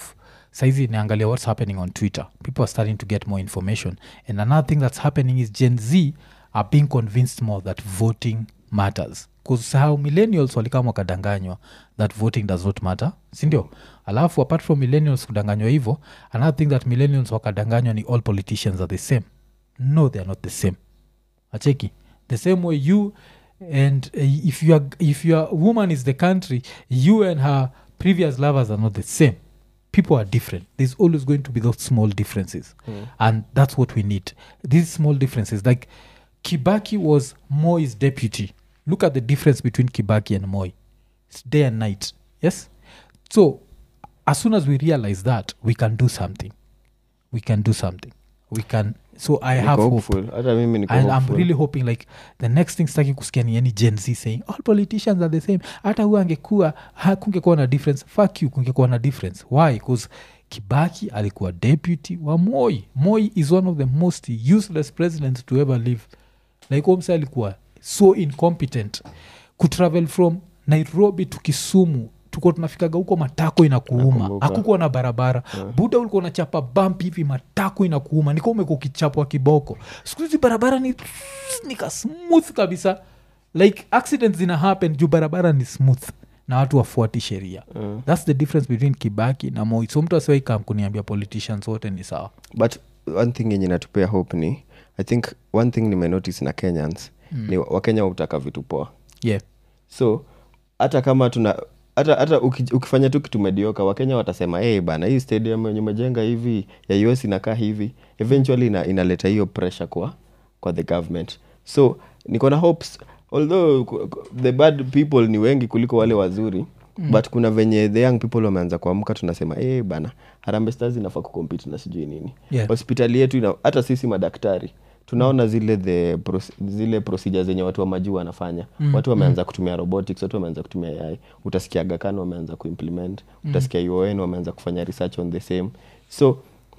saizi niangalia what's happening on twitter people are starting to get more information and another thing that's happening is gen z are being convinced more that voting matters kusahau millennials walikama wakadanganywa that voting does not matter sindio alafu apart from millennials kudanganywa hivyo another thing that millennials wakadanganywa ni all politicians are the same no they are not the same acheki the same way you and uh, if your if your woman is the country you and her previous lovers are not the same people are different there's always going to be those small differences and that's what we need these small differences like kibaki was moi's deputy look at the difference between kibaki and moi it's day and night yes so as soon as we realize that we can do something we can do something we can so i Niko have hope hopeful. hata mimi niko and i'm hopeful. really hoping like the next thing staki kusikia ni any gen z saying all politicians are the same hata huyo angekuwa ha- kungekuwa na difference fuck you kungekuwa na difference why bcause kibaki alikuwa deputy wa moi moi is one of the most useless presidents to ever live like omsa alikuwa so incompetent kutravel from nairobi to kisumu tuko tunafikaga huko matako inakuuma Nakumbuka. hakukuwa na barabara buda ulikuwa unachapa bamp hivi matako inakuuma niko umekuwa ukichapwa kiboko siku hizi barabara ni nika smooth kabisa like accidents zina happen juu barabara ni smooth na watu wafuati sheria Mm. thats the difference between kibaki na moi so mtu asiwaikam kuniambia politicians wote ni sawa but one thing yenye natupea hope ni i think one thing nimenotice na kenyans mm. ni wakenya hutaka vitu poa yeah so hata kama tuna hata hata uki, ukifanya tu kitu medioka wakenya watasema hey, bana hii stadium yenye umejenga hivi ya us inakaa hivi eventually ina, inaleta hiyo pressure kwa kwa the government so niko na hopes although ku- ku- the bad people ni wengi kuliko wale wazuri mm. but kuna venye the young people wameanza kuamka tunasema hey, bana harambe stars inafaa kukompete na sijui nini Yeah. hospitali yetu ina, hata sisi madaktari tunaona zile the pros, zile procedure zenye watu wa majuu wanafanya mm. watu wameanza kutumia robotics watu wameanza kutumia ai utasikia gakan wameanza kuimplement utasikia uon wameanza kufanya research on the same so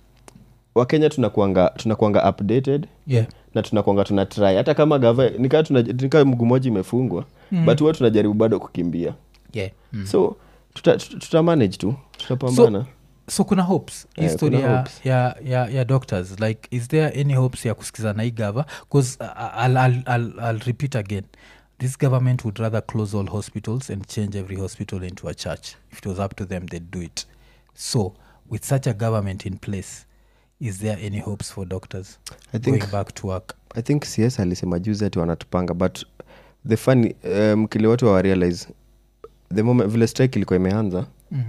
wakenya tunakuanga tunakuanga updated yeah na tunakwanga tuna try hata kama gava nikaa tuna- nikaa mguu moja imefungwa mm. but huwa tunajaribu bado kukimbia yeah mm. so tuta, tuta, tuta manage tu tutapambana so, so kuna hopes Eh, history kuna ya, hopes. ya, ya, ya doctors like is there any hopes ya kusikiza na hii gava bcause uh, I'll, I'll, I'll, I'll repeat again this government would rather close all hospitals and change every hospital into a church if it was up to them they'd do it so with such a government in place is there any hopes for doctors I think- going back to work i think cs alisema juzi ati wanatupanga but the funny um, kile watu hawarealize the moment vile strike ilikuwa imeanza mm.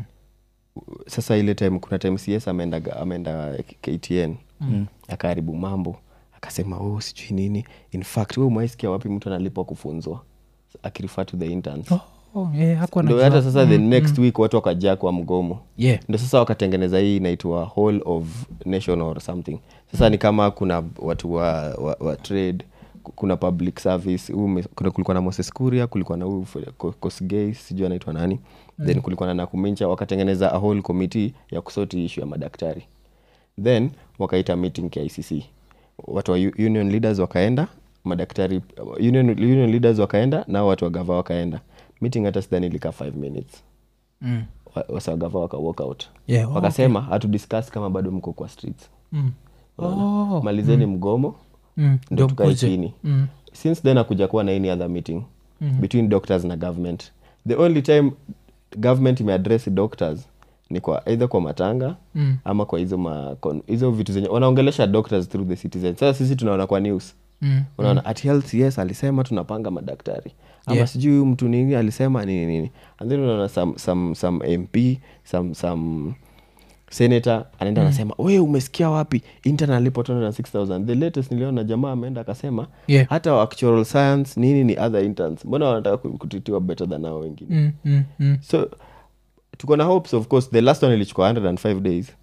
sasa ile time kuna time cs ameenda ameenda ktn mm. akaharibu mambo akasema oh sijui nini in fact we umaisikia wapi mtu analipwa kufunzwa akirifer to the interns oh, oh, yeah, hakuwa ndo najua. hata sasa the next week watu wakajaa kwa mgomo yeah ndo sasa wakatengeneza hii inaitwa whole of nation or something sasa ni kama kuna watu wa, wa, wa trade ku- kuna public service huu ume- kuna kulikuwa na moses kuria kulikuwa na huu F- Ko- kosgei sijui anaitwa nani mm. then kulikuwa na nakumincha wakatengeneza a whole committee ya kusoti ishu ya madaktari then wakaita meeting kicc watu wa u- union leaders wakaenda madaktari union, union leaders wakaenda nao watu wa gava wakaenda meeting hata sidhani ilikaa 5 minutes mm. Wa- wasagava waka walk out Yeah, oh, wakasema hatu discuss kama bado mko kwa streets Mm. Oh. malizeni mgomo Mm. ndo Ndio tukae mkuje. chini Mm. since then akuja kuwa na any other meeting between doctors na government the only time government imeaddress doctors ni kwa either kwa matanga Mm. ama kwa hizo ma, kon- hizo vitu zenye wanaongelesha doctors through the citizen sasa sisi tunaona kwa news Mm. unaona at health yes alisema tunapanga madaktari ama Yeah. sijui huyu mtu nini alisema nini nini and then unaona some, some, some mp some, some senator anaenda anasema we umesikia wapi intern alipo 6000 the latest niliona jamaa ameenda akasema Yeah. hata actual science nini ni other interns mbona wanataka ku- kutitiwa better than hao wengine Mm. Mm. Mm. so tuko na hopes of course the last one ilichukua 105 days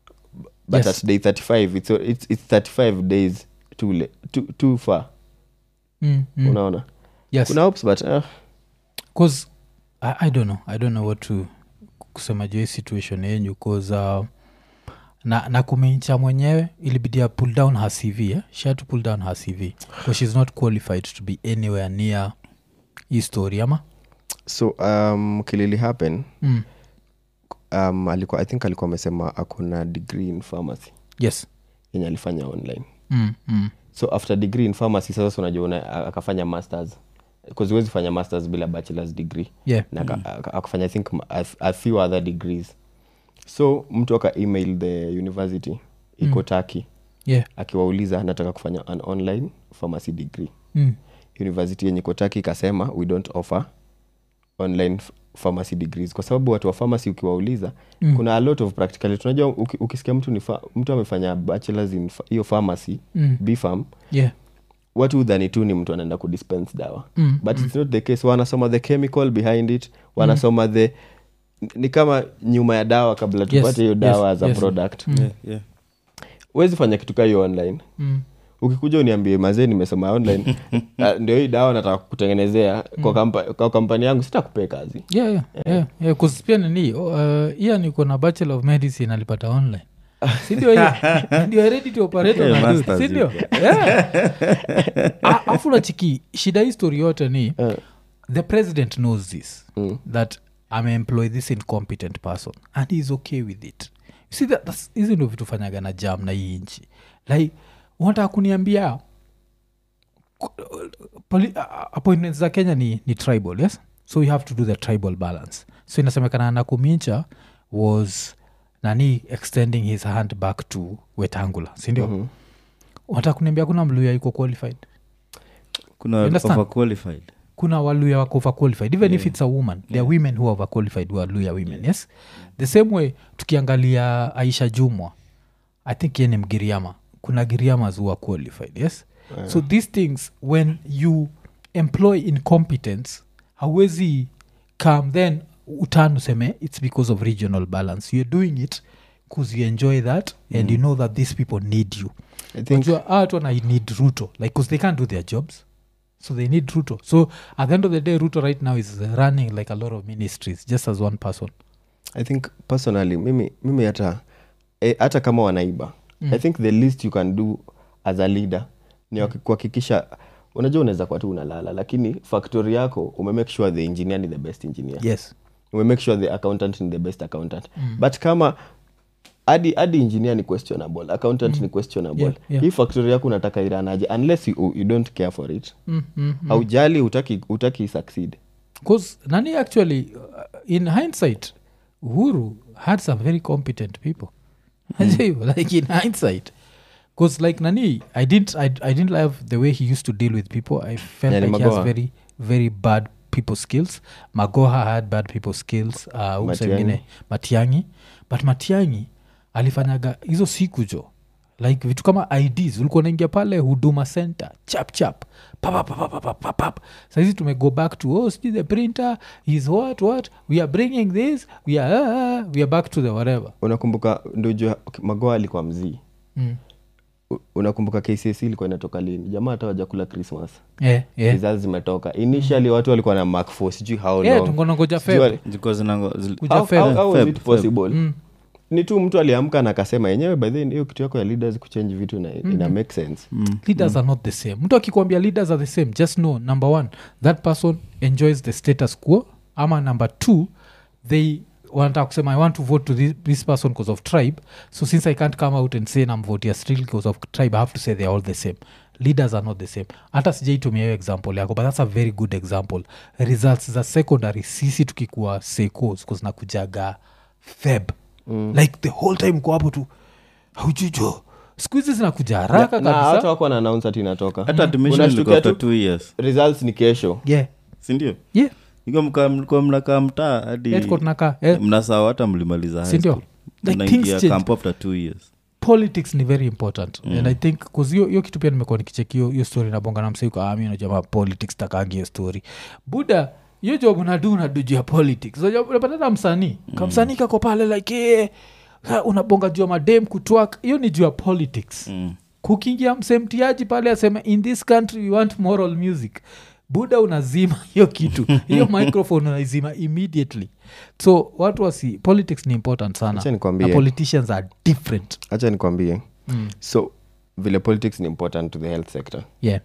but Yes. at day 35 it's, it's, it's 35 days too, le- too, too far Mm. Mm. unaona yes kuna hopes but uh, cause I, i don't know i don't know what to kusema juu hii situation yenyu cause uh, na, na kumeincha mwenyewe ilibidia pull down her cv eh? she had to pull down her cv because she's not qualified to be anywhere near hii story ama so um, kilili happen mm. um, alikuwa i think alikuwa amesema akona degree in pharmacy yes yenye alifanya online mm, mm. so after degree in pharmacy sasa unajua una, akafanya masters huwezi fanya masters bila bachelors degree yeah na aka- aka- akafanya i think a, a few other degrees so mtu aka email the university iko mm. taki yeah akiwauliza nataka kufanya an online pharmacy degree mm. university yenye kotaki ikasema we don't offer online f- pharmacy degrees kwa sababu watu wa pharmacy ukiwauliza Mm. mm. kuna a lot of practicality unajua uki, ukisikia mtu ni fa, mtu amefanya bachelors in fa- hiyo pharmacy Mm. bfarm yeah watu udhani tu ni mtu anaenda kudispense dawa Mm, but it's not the case wanasoma the chemical behind it wanasoma the ni kama nyuma ya dawa kabla tupate hiyo dawa yes, as a yes. product Mm. yeah, yeah. huwezi fanya kitu kaa hiyo online mm. ukikuja uniambie mazee nimesoma online uh, ndio hii dawa nataka kutengenezea kwa, kampa, kwa kampani yangu sitakupee kazi yeah, yeah, yeah, yeah, 'cause pia nini uh, iya niko na bachelor of medicine alipata online sindio hiyo ndio ready to operate on Yeah, a dude, masters sindio Yeah. A- afu nachiki shida hii story yote ni Eh. the president knows this Mm. that ameemploy this incompetent person and heis okay with it You see that, that's- hizi ndo vitu fanyaga na jam na hii nchi like unataka kuniambia poli- a- appointments za kenya ni, ni tribal yes so you have to do the tribal balance so inasemekana nakumincha was nani extending his hand back to wetangula sindio mm-hmm. unataka kuniambia kuna mluya iko qualified kuna understand? overqualified kuna waluya wako overqualified even yeah. if it's a woman there are women who are overqualified who are luya women yes the same way tukiangalia aisha jumwa i think ye ni mgiriama kuna giriamas who are qualified yes yeah. so these things when you employ incompetence hauwezi come then utan useme it's because of regional balance you're doing it because you enjoy that and you know that these people need you I think Unajua, hawa watu wana need ruto like because they can't do their jobs so they need ruto so at the end of the day ruto right now is running like a lot of ministries just as one person i think personally mimi mimi hata eh, hata kama wanaiba mm. i think the least you can do as a leader ni mm. kuhakikisha unajua unaweza kuwa tu unalala lakini factory yako umemake sure the engineer ni the best engineer yes umemake sure the accountant ni the best accountant mm. but kama hadi hadi engineer ni questionable accountant mm. ni questionable Yeah, yeah. hii factory yako unataka iranaje unless you, you don't care for it mm, mm, mm. haujali utaki, utaki succeed because nani actually uh, in hindsight uhuru had some very competent people mm. like in hindsight because like nani i didn't I, i didn't love the way he used to deal with people i felt Yeah, ni like he has Magoha. very very bad people skills magoha had bad people skills uh, huyu Matiang'i. msengine matiangi but matiangi alifanyaga hizo siku jo like vitu kama ids ulikuwa naingia pale huduma center chap chap papapapapapapap saizi tumego back to oh see the printer is what what we are bringing this we are, uh, we are back to the whatever unakumbuka ndojua magoa alikuwa mzii mm. U- unakumbuka kcc ilikuwa inatoka lini jamaa hata wajakula christmas yeah, yeah. results zimetoka initially watu walikuwa na mark for sijui how yeah, long tungonangoja Sijui feb wali- zilikuwa zinango- zil- kuja how, Feb. how, how was Feb, it Feb. possible Mm. ni tu mtu aliamka na akasema yenyewe by then hiyo kitu yako ya leaders kuchange vitu ina, ina make sense leaders are not the same mtu akikwambia leaders are the same just know number one that person enjoys the status quo ama number two they wanataka kusema i want to vote to this, this person because of tribe so since i can't come out and say nam vote still because of tribe i have to say they're all the same leaders are not the same hata sijaitumia hiyo example yako but that's a very good example results za secondary sisi tukikuwa secos nakujaga feb mm. like the whole time uko hapo tu haujujo siku hizi zinakuja haraka na hata kabisa wako na announce ati inatoka hata admission Unashtukia ilikuwa after tu- two years results ni kesho yeah sindio yeah mlikuwa mnakaa mtaa hadi yeah, tuko tunakaa eh, mnasawa hata mlimaliza high Sindio? school. Like Mnaingia things change. camp after two years politics ni very important mm. and i think bcause hiyo hiyo kitu pia nimekuwa nikicheki hiyo hiyo story nabonga na msaiku ami najamaa politics takangi hiyo story buda hiyo job unadu unadu juu ya politics So, job- unapatana msanii kamsanii kako pale like eh, ha, unabonga juu ya madem kutwak hiyo ni juu ya politics mm. kukiingia msemtiaji pale aseme in this country we want moral music buda unazima hiyo kitu hiyo microphone unaizima immediately so watu wasi politics ni important sana Acha nikwambie. na politicians are different hacha nikwambie mm. so vile politics ni important to the health sector yeah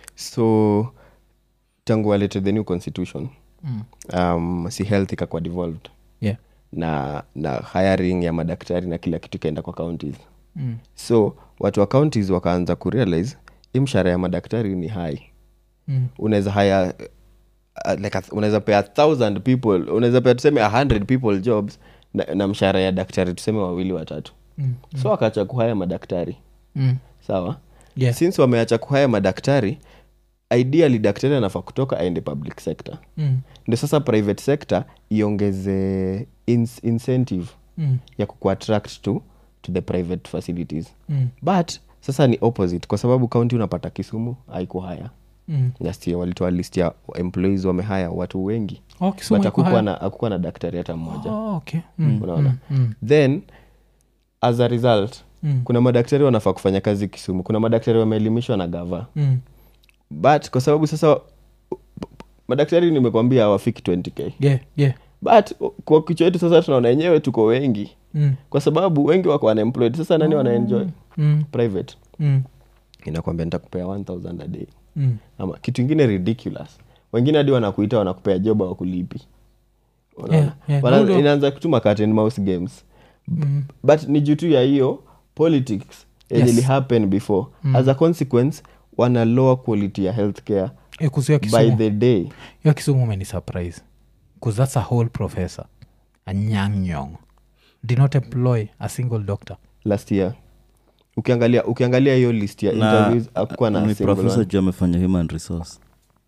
so tangu walete the new constitution mm. um, si health ikakuwa devolved yeah na na hiring ya madaktari na kila kitu ikaenda kwa counties Mm. so watu wa counties wakaanza kurealize hii mshahara ya madaktari ni high Mm. unaweza haya uh, like a- unaweza pea thousand people unaweza pea tuseme a hundred people jobs na, na mshahara ya daktari tuseme wawili watatu Mm. so wakaacha kuhaya madaktari Mm. sawa Yeah. since wameacha kuhaya madaktari ideally daktari anafaa kutoka aende public sector Mm. ndio sasa private sector iongeze ins incentive Mm. ya kukuattract to, to the private facilities Mm. but sasa ni opposite kwa sababu kaunti unapata kisumu haikuhaya Mm. last year walitoa list ya employees wamehaya watu wengi Oh, Kisumu but iko hakukuwa high. na, hakukuwa na daktari hata mmoja Oh, okay. Mm. unaona Mm. then as a result Mm. kuna madaktari wanafaa kufanya kazi kisumu kuna madaktari wameelimishwa na gava Mm. but kwa sababu sasa madaktari nimekwambia hawafiki 20k Yeah, yeah. but kwa kichwa yetu sasa tunaona wenyewe tuko wengi Mm. kwa sababu wengi wako unemployed sasa nani wanaenjoy Mm. private Mm. inakwambia nitakupea 1000 a day Mm. ama kitu ingine ridiculous wengine hadi wanakuita wanakupea job wakulipi Yeah, yeah. Wana- Ndio. inaanza kutuma cat and mouse games Mm. but ni juu tu ya hiyo politics yenye Yes. ili happen before as a consequence wana lower quality ya healthcare Eh, kuzuia by kisumu the day hiyo kisumu umeni surprise bcause that's a whole professor a nyang nyong did not employ a single doctor last year ukiangalia ukiangalia hiyo list ya Na- interviews akuwa na ni single profesa one. juu amefanya human resource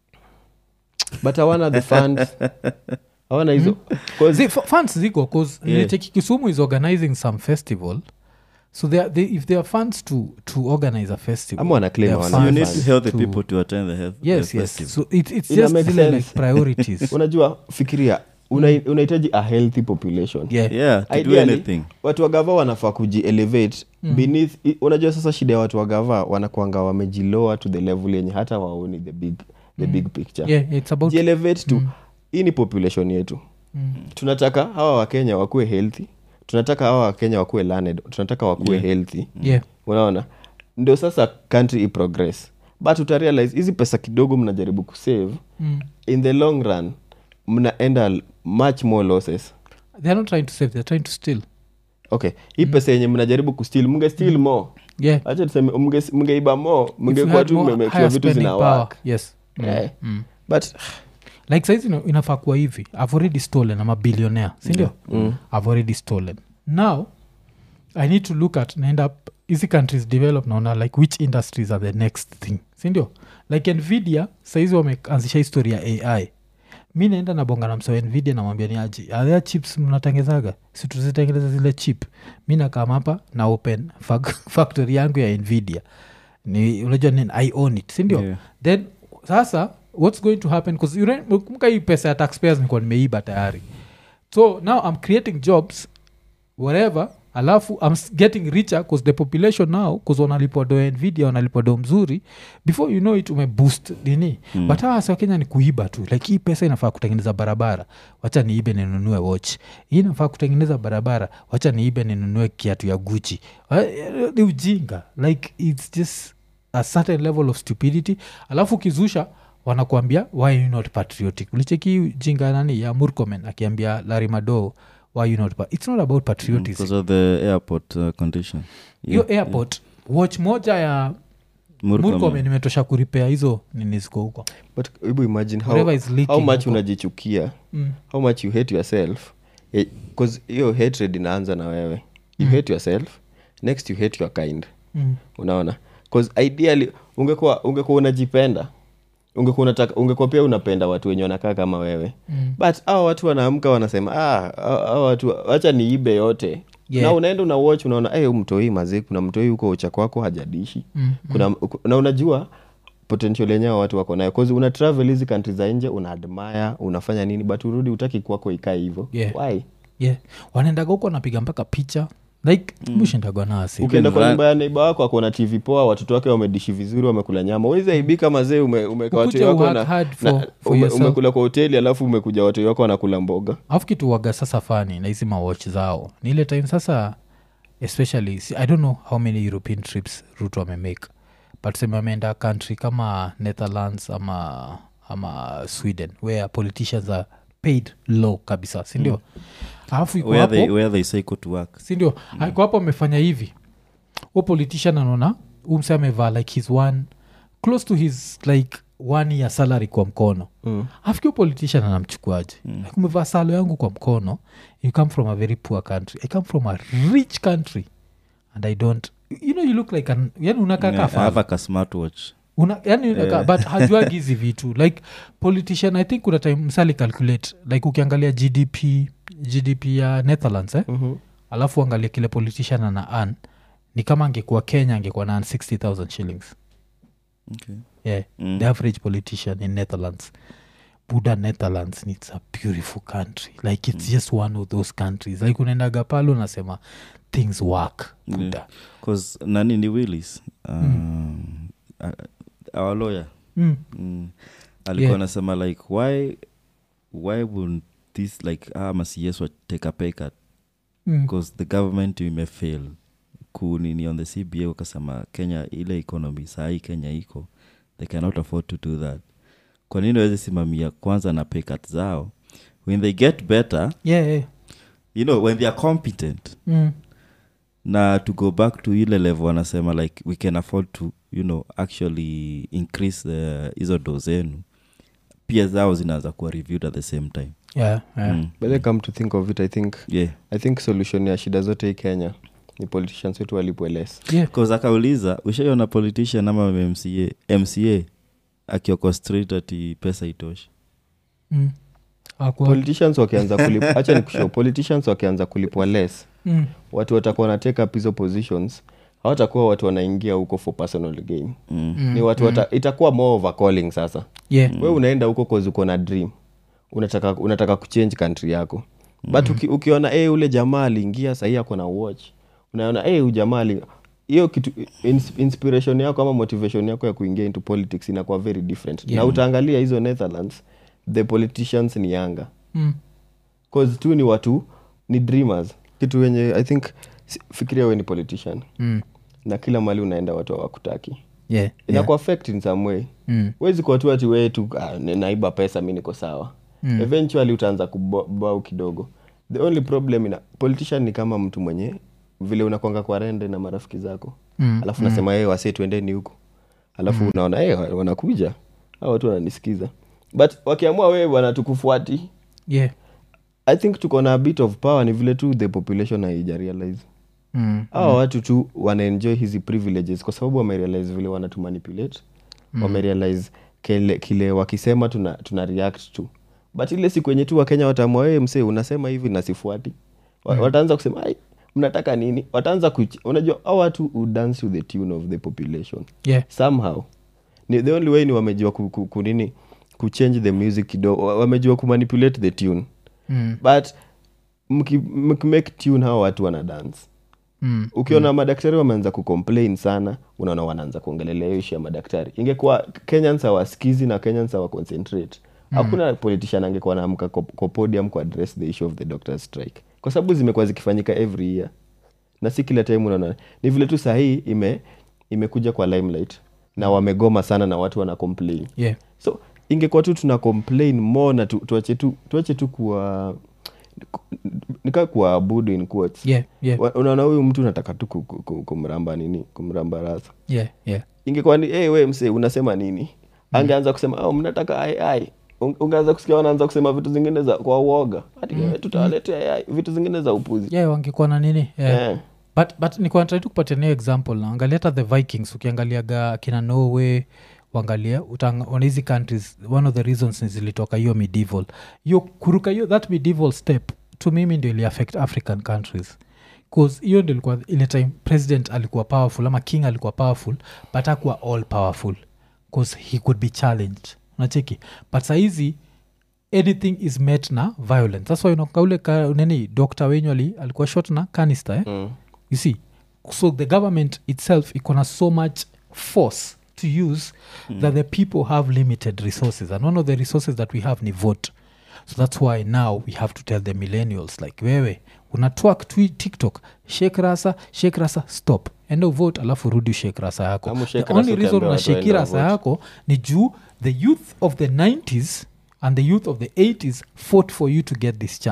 but hawana the funds hawana hizo 'cause- Zi- f- funds ziko bcause Yeah. nilicheki kisumu is organizing some festival so they are, they, if there are funds to, to organize a festival Ama wana claim there are hawana you funds need funds healthy to- people to attend the health yes the yes festival. so it, it's Ina just make zile sense. like priorities unajua fikiria una- unahitaji a healthy population yeah. yeah to do Ideally, anything watu wa gava wanafaa kujielevate mm. beneath i- unajua sasa shida ya watu wa gava wanakwanga wamejiloa to the level yenye hata waoni the big, the big picture yeah it's about jielevate to hii ni population yetu Mm. tunataka hawa wakenya wakuwe healthy tunataka hawa wakenya wakuwe learned tunataka wakuwe Yeah. healthy yeah unaona ndio sasa country iprogress but utarealize hizi pesa kidogo mnajaribu kusave mm. in the long run mnaenda l- much more losses they're not trying to save they're trying to steal okay hii pesa yenye mnajaribu kustil mnge stil more yeah acha tuseme mnge- mngeiba more If you mngekuwa had tu more mmemake sure higher vitu spending zina power, work yes Mm, Eh. mm. but like saizi ina- inafaa kuwa hivi i've already stolen ama billionaire sindio Mm. i've already stolen now i need to look at naenda p- hizi countries develop naona like which industries are the next thing sindio like nvidia saizi wameanzisha histori ya ai mi naenda nabonga na msewa nvidia namwambia ni aji athea chips mnatengezaga situzitengeneza zile chip mi nakam hapa na open fac- factory yangu ya nvidia ni unajua ni i own it sindio Yeah. then sasa what's going to happen kumka hii pesa ya taxpayers nikuwa nimeiba tayari so now i'm creating jobs whatever alafu i'm s- getting richer bcause the population now bcause wanalipwa do ya nvidia wanalipwa do mzuri before you know it umeboost nini mm. but hawa wasi wa kenya ni kuiba tu like hii pesa inafaa kutengeneza barabara wacha niibe ninunue watch hii inafaa kutengeneza barabara wacha niibe ninunue kiatu ya guchi ni ujinga like its just a certain level of stupidity alafu ukizusha wanakuambia why you not patriotic ulicheki jinga nani ya murkomen akiambia larimado why you not pa- it's not about patriotism because of the airport uh, condition hiyo airport watch moja ya Murkomen. murkomen imetosha kuripea hizo nini ziko huko but hebu imagine how, Whatever is leaking how much huko. unajichukia mm. how much you hate yourself bcause hiyo hatred inaanza na wewe you hate yourself next you hate your kind Mm. unaona bcause ideally ungekuwa ungekuwa unajipenda ungekuwa unataka ungekuwa pia unapenda watu wenye wanakaa kama wewe Mm. but hawa watu wanaamka wanasema ah, hawa hawa watu wacha niibe yote Yeah. na unaenda una watch unaona hey, mtoi mazee kuna mtoi huko ucha kwako hajadishi Mm. kuna na unajua potential yenyewe watu wako nayo cause una travel hizi country za nje una admire unafanya nini but urudi utaki kwako ikae hivyo Yeah. why yeah wanaendaga huko wanapiga mpaka picha like mm. mushindagwa nasi ukienda kwa run- nyumba ya neiba wako akona tv poa watoto wake wamedishi vizuri wamekula nyama wezi aibika mazee ume, umeka watu Ukuje wako work na, hard na for- for ume, yourself. umekula kwa hoteli alafu umekuja watu wako wanakula mboga alafu kitu waga sasa fani na hizi mawatch zao ni ile time sasa especially si- i don't know how many european trips rut wamemake but seme wameenda country kama netherlands ama ama sweden where politicians are paid low kabisa sindio alafu iko where they, hapo where they cycle to work sindio mm. iko hapo amefanya hivi u politician anaona umse amevaa like his one close to his like one year salary kwa mkono Mm. afikio politician anamchukuaje mm. like umevaa salo yangu kwa mkono you come from a very poor country i come from a rich country and i don't you know you look like an yani unakaa Yeah, yeah, I have a smartwatch una, yani yeah. but hajuagi hizi vitu like politician i think kuna time msali calculate like ukiangalia gdp gdp ya netherlands eh? Mhm. alafu angalia kile politician ana an ni kama angekuwa kenya angekuwa na 60000 shillings okay. yeah Mm. the average politician in netherlands buda netherlands its a beautiful country like it's just one of those countries like unaendaga pale unasema things work buda Yeah. 'Cause nani ni willis um, uh, our lawyer mm. mm. alikuwa Yeah. anasema like why why would this like ah, masies take a pay cut Mm. because the government imefail kunini on the cba wakasema kenya ile economy sahii kenya iko they cannot afford to do that kwa nini waweze simamia kwanza na pay cut zao when they get better yeah, yeah. you know when they are competent Mm. na to go back to ile level wanasema like we can afford to you know actually increase the hizo do zenu pia zao zinaanza kuwa reviewed at the same time yeah, yeah. mm. but then come to think of it i think yeah i think solution ya shida zote hii kenya ni politicians wetu walipwe less yeah. bcause akauliza ushaiona politician ama mca mca akioko straight ati pesa itoshi Mm. Hakuwa- politicians wakianza kulipwa hacha ni kushow politicians wakianza kulipwa less Mm. watu watakuwa wana take up hizo positions hawatakuwa watu wanaingia huko for personal gain mm. Mm. ni watu wata, itakuwa more of a calling sasa yeah. we unaenda huko cause uko na dream unataka, unataka kuchange country yako but uki, ukiona hey, ule jamaa aliingia sahii ako na watch unaona hey, huyu jamaa ali hiyo kitu ins, inspiration yako ama motivation yako ya kuingia into politics inakuwa very different Yeah. na utaangalia hizo netherlands the politicians ni yanga Mm. cause tu ni watu ni dreamers kitu wenye i think si- fikiria we ni politician Mm. na kila mali unaenda watu hawakutaki yeah. yeah. inaku affect in some way Mm. wezi kuwa tu ati wee tu ah, ni- naiba pesa mi niko sawa Mm. eventually utaanza kubau kidogo the only problem ina politician ni kama mtu mwenye vile unakwanga kwa rende na marafiki zako Mm. alafu nasema mm. wase tuendeni huku alafu mm. unaona hey, wanakuja au watu wananisikiza but wakiamua wewe bwana tukufuati yeah. i think tuko na a bit of power ni vile tu the population haija realize Mm. hawa watu tu wanaenjoy hizi privileges kwa sababu wamerealize vile wanatumanipulate mm. wamerealize kile, kile wakisema tuna, tuna react to but ile siku enye tu wakenya wataamua wee msee unasema hivi na sifuati Wa- wataanza kusema ai mnataka nini wataanza kuch- unajua au watu who dance to the tune of the population yeah. somehow ni the only way ni wamejua ku, ku, ku nini kuchange the music kidogo wa- wamejua kumanipulate the tune Mm. but mki- mkimake tune hawa watu wana dance Mm. ukiona madaktari wameanza kucomplain sana unaona wanaanza kuongelelea hiyo ishu ya madaktari ingekuwa kenyans hawasikizi na kenyans hawaconcentrate hakuna politician angekuwa naamka kwa kwa podium kuaddress the issue of the doctors strike kwa sababu zimekuwa zikifanyika every year na si kila time unaona ni vile tu sahii ime imekuja kwa limelight na wamegoma sana na watu wana complain yeah. so ingekuwa tu tuna complain more na tu, tuache tu tuache tu kuwa nikaa kuwaabudu in quotes yeah. yeah. Wa- unaona huyu mtu unataka tu ku- ku- ku- kumramba nini kumramba rasa yeah. yeah. ingekuwa ni hey, we msee unasema nini angeanza kusema oh, mnataka ai ai Un- ungeanza kusikia wanaanza kusema vitu zingine za kwa uoga hati mm. tutawaletea ai vitu zingine za upuzi yeah, wangekuwa na nini yeah. Eh. but, but nikuanatrai tu kupatia nio example na angalia hata the vikings ukiangaliaga kina norway wangalia wana hizi countries one of the reasons ni zilitoka hiyo medieval hiyo kuruka hiyo that medieval step to mimi ndio ili affect african countries bcause hiyo ndio ilikuwa ile time president alikuwa powerful ama king alikuwa powerful but akuwa all powerful bcause he could be challenged unacheki but sahizi anything is met na violence thats why unakuta ule ka, nini dr wenyu ali- alikuwa shot na canister eh? Mm. you see so the government itself ikona so much force to use mm. that the people have limited resources and one of the resources that we have ni vote so that's why now we have to tell the millennials like wewe unatwak twi tiktok shake rasa shake rasa stop enda uvote alafu rudi ushake rasa yako Ama ushake the only rasa reason ukiambia watu unasheki waende rasa wavote. yako ni juu the youth of the 90s and the youth of the 80s fought for you to get this chance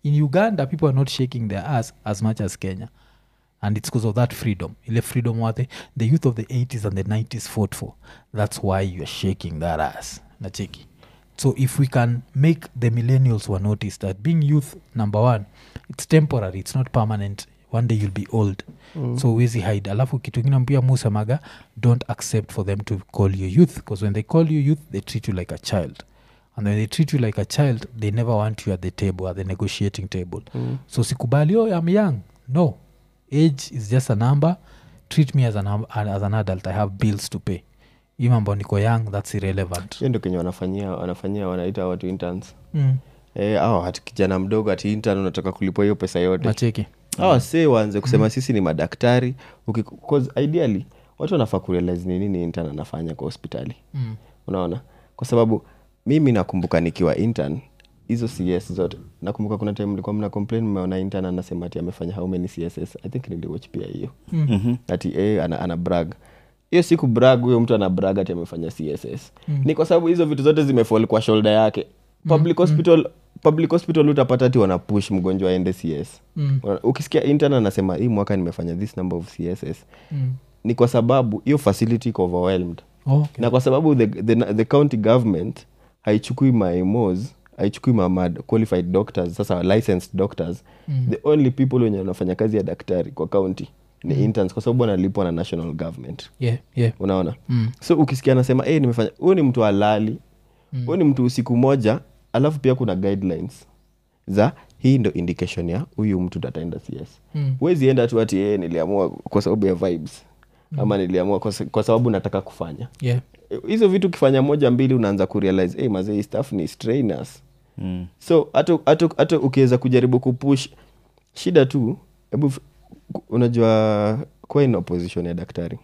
in uganda people are not shaking their ass as much as kenya and it's because of that freedom ile freedom what the, the youth of the 80s and the 90s fought for that's why you're shaking that ass nacheki so if we can make the millennials were notice that being youth number one it's temporary it's not permanent one day you'll be old mm. so wezi hide alafu kitu ingine pia musemaga don't accept for them to call you youth because when they call you youth they treat you like a child and when they treat you like a child they never want you at the table at the negotiating table Mm. so sikubali oh i'm young no age is just a number treat me as an, as an adult i have bills to pay hii mambo niko young that's irrelevant hiyo ndio kenye wanafanyia wanafanyia wanaita watu interns mm. e, au hati kijana mdogo ati intern unataka kulipwa hiyo pesa yote nacheki awa se waanze kusema sisi ni madaktari Uki, 'cause ideally watu wanafaa kurealize ni nini intern anafanya kwa hospitali mm. unaona kwa sababu mimi nakumbuka nikiwa intern hizo cs zote nakumbuka kuna time mlikuwa mna complain mmeona intern anasema ati amefanya how many css i think niliwatch pia hiyo Mhm. ati eh, ana, ana brag hiyo siku brag huyo mtu ana brag ati amefanya css ni kwa sababu hizo vitu zote zimefall kwa shoulder yake public hospital public hospital utapata ati wana push mgonjwa aende cs Mm. Una- ukisikia intern anasema hii mwaka nimefanya this number of css Mm. ni kwa sababu hiyo facility iko overwhelmed Oh, okay. na kwa sababu the, the, the county government haichukui mamos haichukui ma qualified doctors sasa licensed doctors Mm. the only people wenye wanafanya kazi ya daktari kwa county ni interns kwa sababu wanalipwa na national government yeah, yeah. unaona Mm. so ukisikia anasema hey, nimefanya huyu ni mtu halali huyu ni mtu usiku moja alafu pia kuna guidelines za hii ndo indication ya huyu mtu ataenda cs Mm. huwezi enda tu ati hey, niliamua kwa sababu ya vibes ama niliamua kwa, sa- kwa sababu nataka kufanya yeah. hizo vitu ukifanya moja mbili unaanza kurealize hey, mazee hii stuff ni strainers Mm. so hata hata hata ukiweza kujaribu kupush shida tu hebu f- ku- unajua kuwa in opposition ya daktari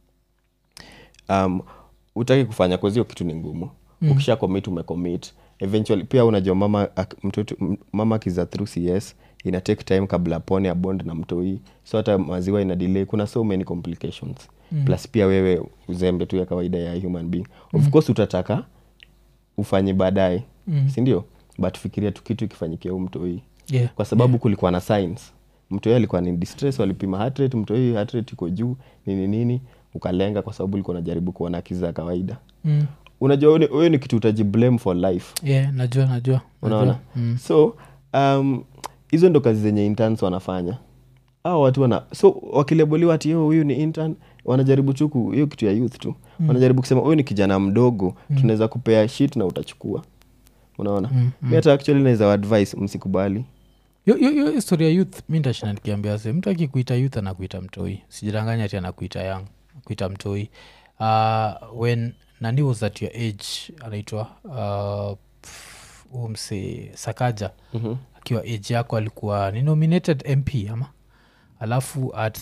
um, utaki kufanya kozi hiyo kitu ni ngumu mm. ukisha commit umecommit eventually pia unajua mama ak- mtoto m- mama akiza through cs ina take time kabla pone ya bond na mtoi so hata maziwa ina delay kuna so many complications mm. plus pia wewe uzembe tu ya kawaida ya human being of mm. course utataka ufanye baadaye Mm. sindio but fikiria tu kitu ikifanyikia huu mtoi Yeah. kwa sababu kulikuwa na signs mtoi alikuwa ni distress walipima heart rate mtoi heart rate iko juu nini nini ukalenga kwa sababu ulikuwa unajaribu kuona kizi za kawaida Mm. unajua huyo ni- huyo ni kitu utajiblame for life yeah najua najua unaona najua. mm. so um, hizo ndo kazi zenye interns wanafanya au watu wana so wakileboliwa ati "Oh, huyu ni intern wanajaribu chuku hiyo kitu ya youth tu mm. wanajaribu kusema huyu ni kijana mdogo mm. tunaweza kupea shit na utachukua unaona Mm, mi hata actually naweza advice msikubali Yo- yo- yo historia youth mi ndashina nikiambia se mtu akikuita youth anakuita mtoi sijidanganya ati anakuita young akuita mtoi uh, when nani was at your age anaitwa uh, pff, huyu mse sakaja Mhm. akiwa age yako alikuwa ni nominated mp ama alafu at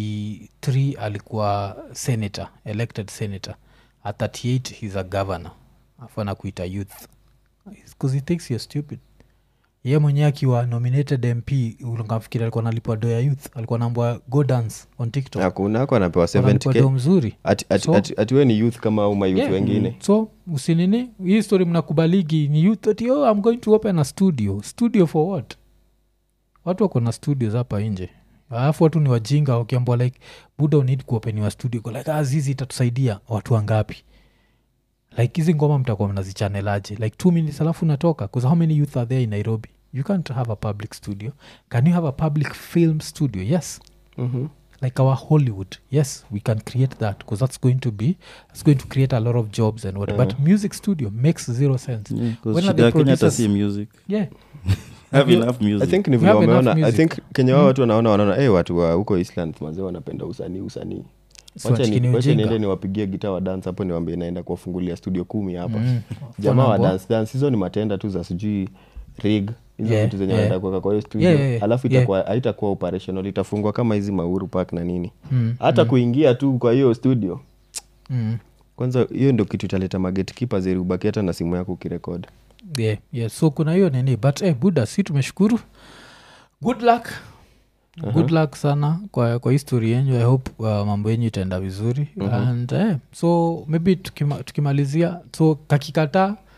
33 alikuwa senator elected senator at 38 he's a governor afu anakuita youth bcause he thinks you're stupid ye mwenyewe akiwa nominated mp ukamfikiri alikuwa nalipwa do ya youth alikuwa nambwa go dance on tiktok hakuna ako anapewa Wanalipwa do 70k mzuri ati, ati, So- ati, ati we ni youth kama au mayouth Yeah. wengine so usinini hii story mnakubaligi ni youth ati oh, i'm going to open a studio studio for what watu wako na studios hapa nje alafu watu ni wajinga wakiambwa like buda unid kuopeniwa studio Go like azizi itatusaidia watu wangapi like hizi ngoma mtakuwa mnazichanelaje like two minutes alafu natoka bcause how many youth are there in nairobi you can't have a public studio can you have a public film studio yes Mhm. like our hollywood yes we can create that because that's going to be that's going to create a lot of jobs and what but music studio makes zero sense Yeah, 'cause When are shida the ya Kenya hata producers- si music yeah have you- enough i music think ni We vile have enough wameona i music. think kenya wao watu wanaona wanaona hey, watu wa huko island mazee wanapenda usanii usanii So wacha ati ni- ni wacha ujinga. niende niwapigie gita wa dance hapo niwambie naenda kuwafungulia studio kumi hapa Mm. jamaa wa Wanambwa. dance dance hizo ni matenda tu za sijui rig hizo Yeah, vitu zenye yeah. wanaenda kuweka kwa hiyo studio Yeah, yeah, yeah. alafu Yeah. itakuwa haitakuwa operational itafungwa kama hizi mauru park na nini Mm, hata kuingia tu kwa hiyo studio mm. kwanza hiyo ndio kitu italeta magetkeepers ili ubaki hata na simu yako ukirekod yeah, yeah. so kuna hiyo nini but eh, buda si tumeshukuru good luck good luck sana kwa, kwa history yenyu i hope uh, mambo yenyu itaenda vizuri and eh, so maybe tukima, tukimalizia so kakikataa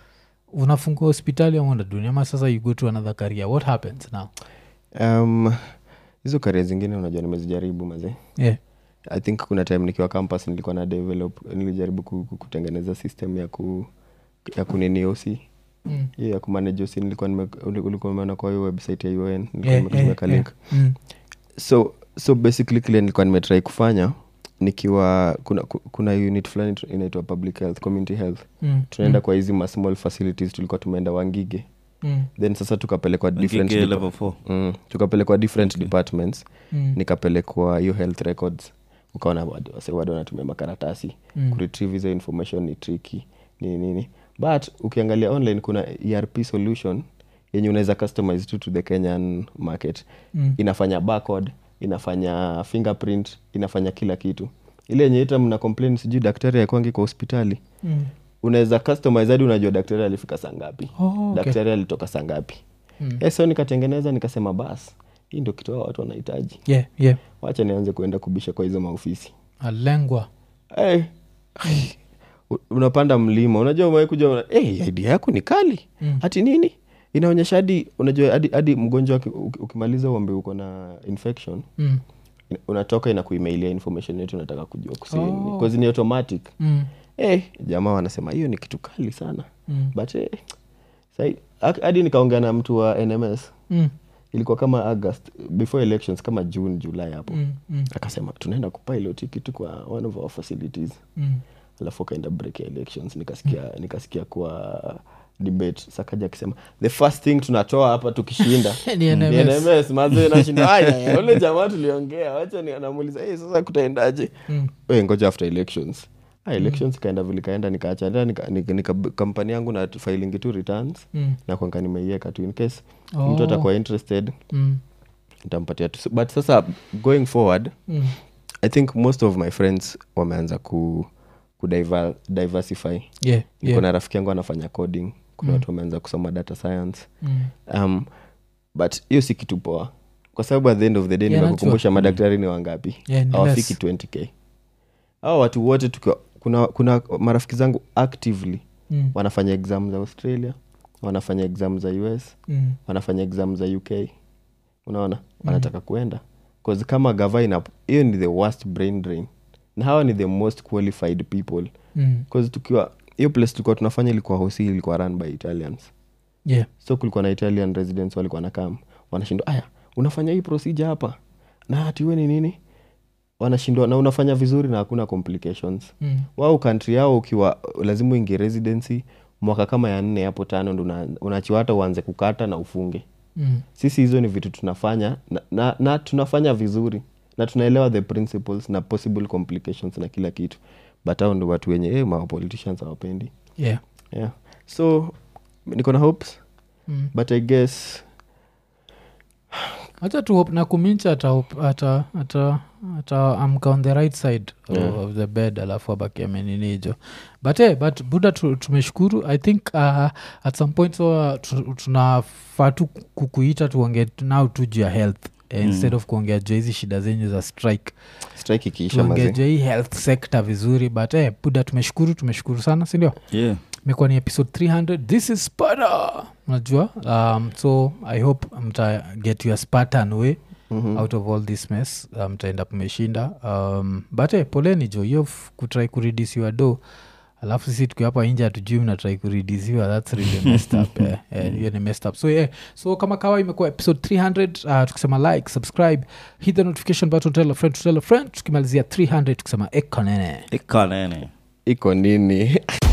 unafungua hospitali ama unaduni ama sasa you go to another career what happens now um, hizo karia zingine unajua nimezijaribu mazee yeah. i think kuna time nikiwa campus nilikuwa na develop nilijaribu ku, ku, kutengeneza system ya ku ya kunini osi Mm. hiyo ya kumanage osi nilikuwa nime- uli- ulikuwa umeona kwa hiyo website ya un nilikuwa Yeah, nimetumia yeah, ka link yeah. Mm. so so basically kile nilikuwa nimetrai kufanya nikiwa kuna, ku- kuna unit fulani tu- inaitwa public health community health Mm. tunaenda Mm. kwa hizi ma small facilities tulikuwa tumeenda wangige Mm. then sasa tukapelekwa different Ngige depa- level four. mm, tukapelekwa different departments Mm. nikapelekwa hiyo health records ukaona wadu- wase wado wanatumia makaratasi Mm. kuretrieve hizo information ni tricky nini nini but ukiangalia online kuna erp solution yenye unaweza customize tu to the kenyan market Mm. inafanya barcode inafanya fingerprint inafanya kila kitu ile yenye ita mna complain sijui daktari akwangi kwa hospitali Mm. unaweza customize hadi unajua daktari alifika saa ngapi Oh, okay. daktari alitoka saa ngapi Mm. Eh, so nikatengeneza nikasema bas hii ndio kitu hao watu wanahitaji yeah, yeah. wacha nianze kuenda kubisha kwa hizo maofisi alengwa hey. unapanda mlima unajua umewahi kuja una, hey, idea yako ni kali Mm. hati nini inaonyesha hadi unajua hadi, hadi mgonjwa aki- uki- ukimaliza uambe uko na infection mm. ina- unatoka inakuemailia information yetu unataka kujua kusini Oh. oh. ni automatic Mm. hey, jamaa wanasema hiyo ni kitu kali sana Mm. but hey, sai ak- hadi nikaongea na mtu wa nms Mm. ilikuwa kama august before elections kama june july hapo Mm. Mm. akasema tunaenda kupilot hii kitu kwa one of our facilities Mm. alafu akaenda break ya elections nikasikia nikasikia kwa debate sakaja akisema the first thing tunatoa hapa tukishinda Ni ni NMS. NMS, mazee nashinda aya ule jamaa tuliongea wacha ni anamuuliza hey, sasa kutaendaje Mm. we ngoja after elections ah, elections ikaenda vile ikaenda nikaacha enda nika, nika, nika kampani yangu na filing tu returns Mm. na kwanga nimeiweka tu in case Oh. mtu atakuwa interested Mm. nitampatia tu but sasa going forward Mm. i think most of my friends wameanza ku, ku diver, diversify Yeah, yeah. kuna rafiki yangu anafanya coding kuna watu wameanza kusoma data science Mm. um, but hiyo si kitu poa kwa sababu at the end of the day Yeah, nimekukumbusha madaktari ni wangapi Yeah, ni hawafiki less. 20k au watu wote tukiwa kuna, kuna marafiki zangu actively Mm. wanafanya exam za australia wanafanya exam za us Mm. wanafanya exam za uk unaona wanataka kuenda bcause kama gava ina hiyo ni the worst brain drain na hawa ni the most qualified people Mm. bcause tukiwa hiyo place tulikuwa tunafanya ilikuwa hosi ilikuwa run by italians Yeah. so kulikuwa na italian residents walikuwa na kam wanashindwa aya unafanya hii procedure hapa na hatiwe ni nini wanashindwa na unafanya vizuri na hakuna complications Mm. wao kantri yao ukiwa lazima uingie residency mwaka kama ya nne hapo tano ndo una- unaachiwa hata uanze kukata na ufunge Mm. sisi hizo ni vitu tunafanya na, na, na tunafanya vizuri na tunaelewa the principles na possible complications na kila kitu but hao ndo watu wenye eh, ma politicians hawapendi Yeah. yeah so niko na hopes Mm. but i guess hacha tu hope na kumincha ata ata ata ata amka on the right side Yeah. of the bed alafu abaki ameninijo but eh, but buda tu, tumeshukuru i think uh, at some point so tu- tunafaa tu kukuita tuongee nao tu juu ya health eh, instead of kuongea juu ya hizi shida zenyu za strike strike ikiisha tuongee mazi juu ya hii health sector vizuri but eh, buda tumeshukuru tumeshukuru sana sindio yeah imekuwa ni episode 300 this is sparta unajua um, so i hope mta get your spartan way Mhm. out of all this mess uh, mtaenda mmeshinda um, but eh, poleni jo hiyo f- kutrai kuridisiwa do alafu sisi tukiwa hapa nje hatujui mnatrai kuridisiwa thats really messed up eh, eh, hiyo ni messed up so yeah, so kama kawa imekuwa episode 300 uh, tukisema like subscribe hit the notification button tell a friend to tell a friend tukimalizia 300 tukisema ekonene ikanene iko nini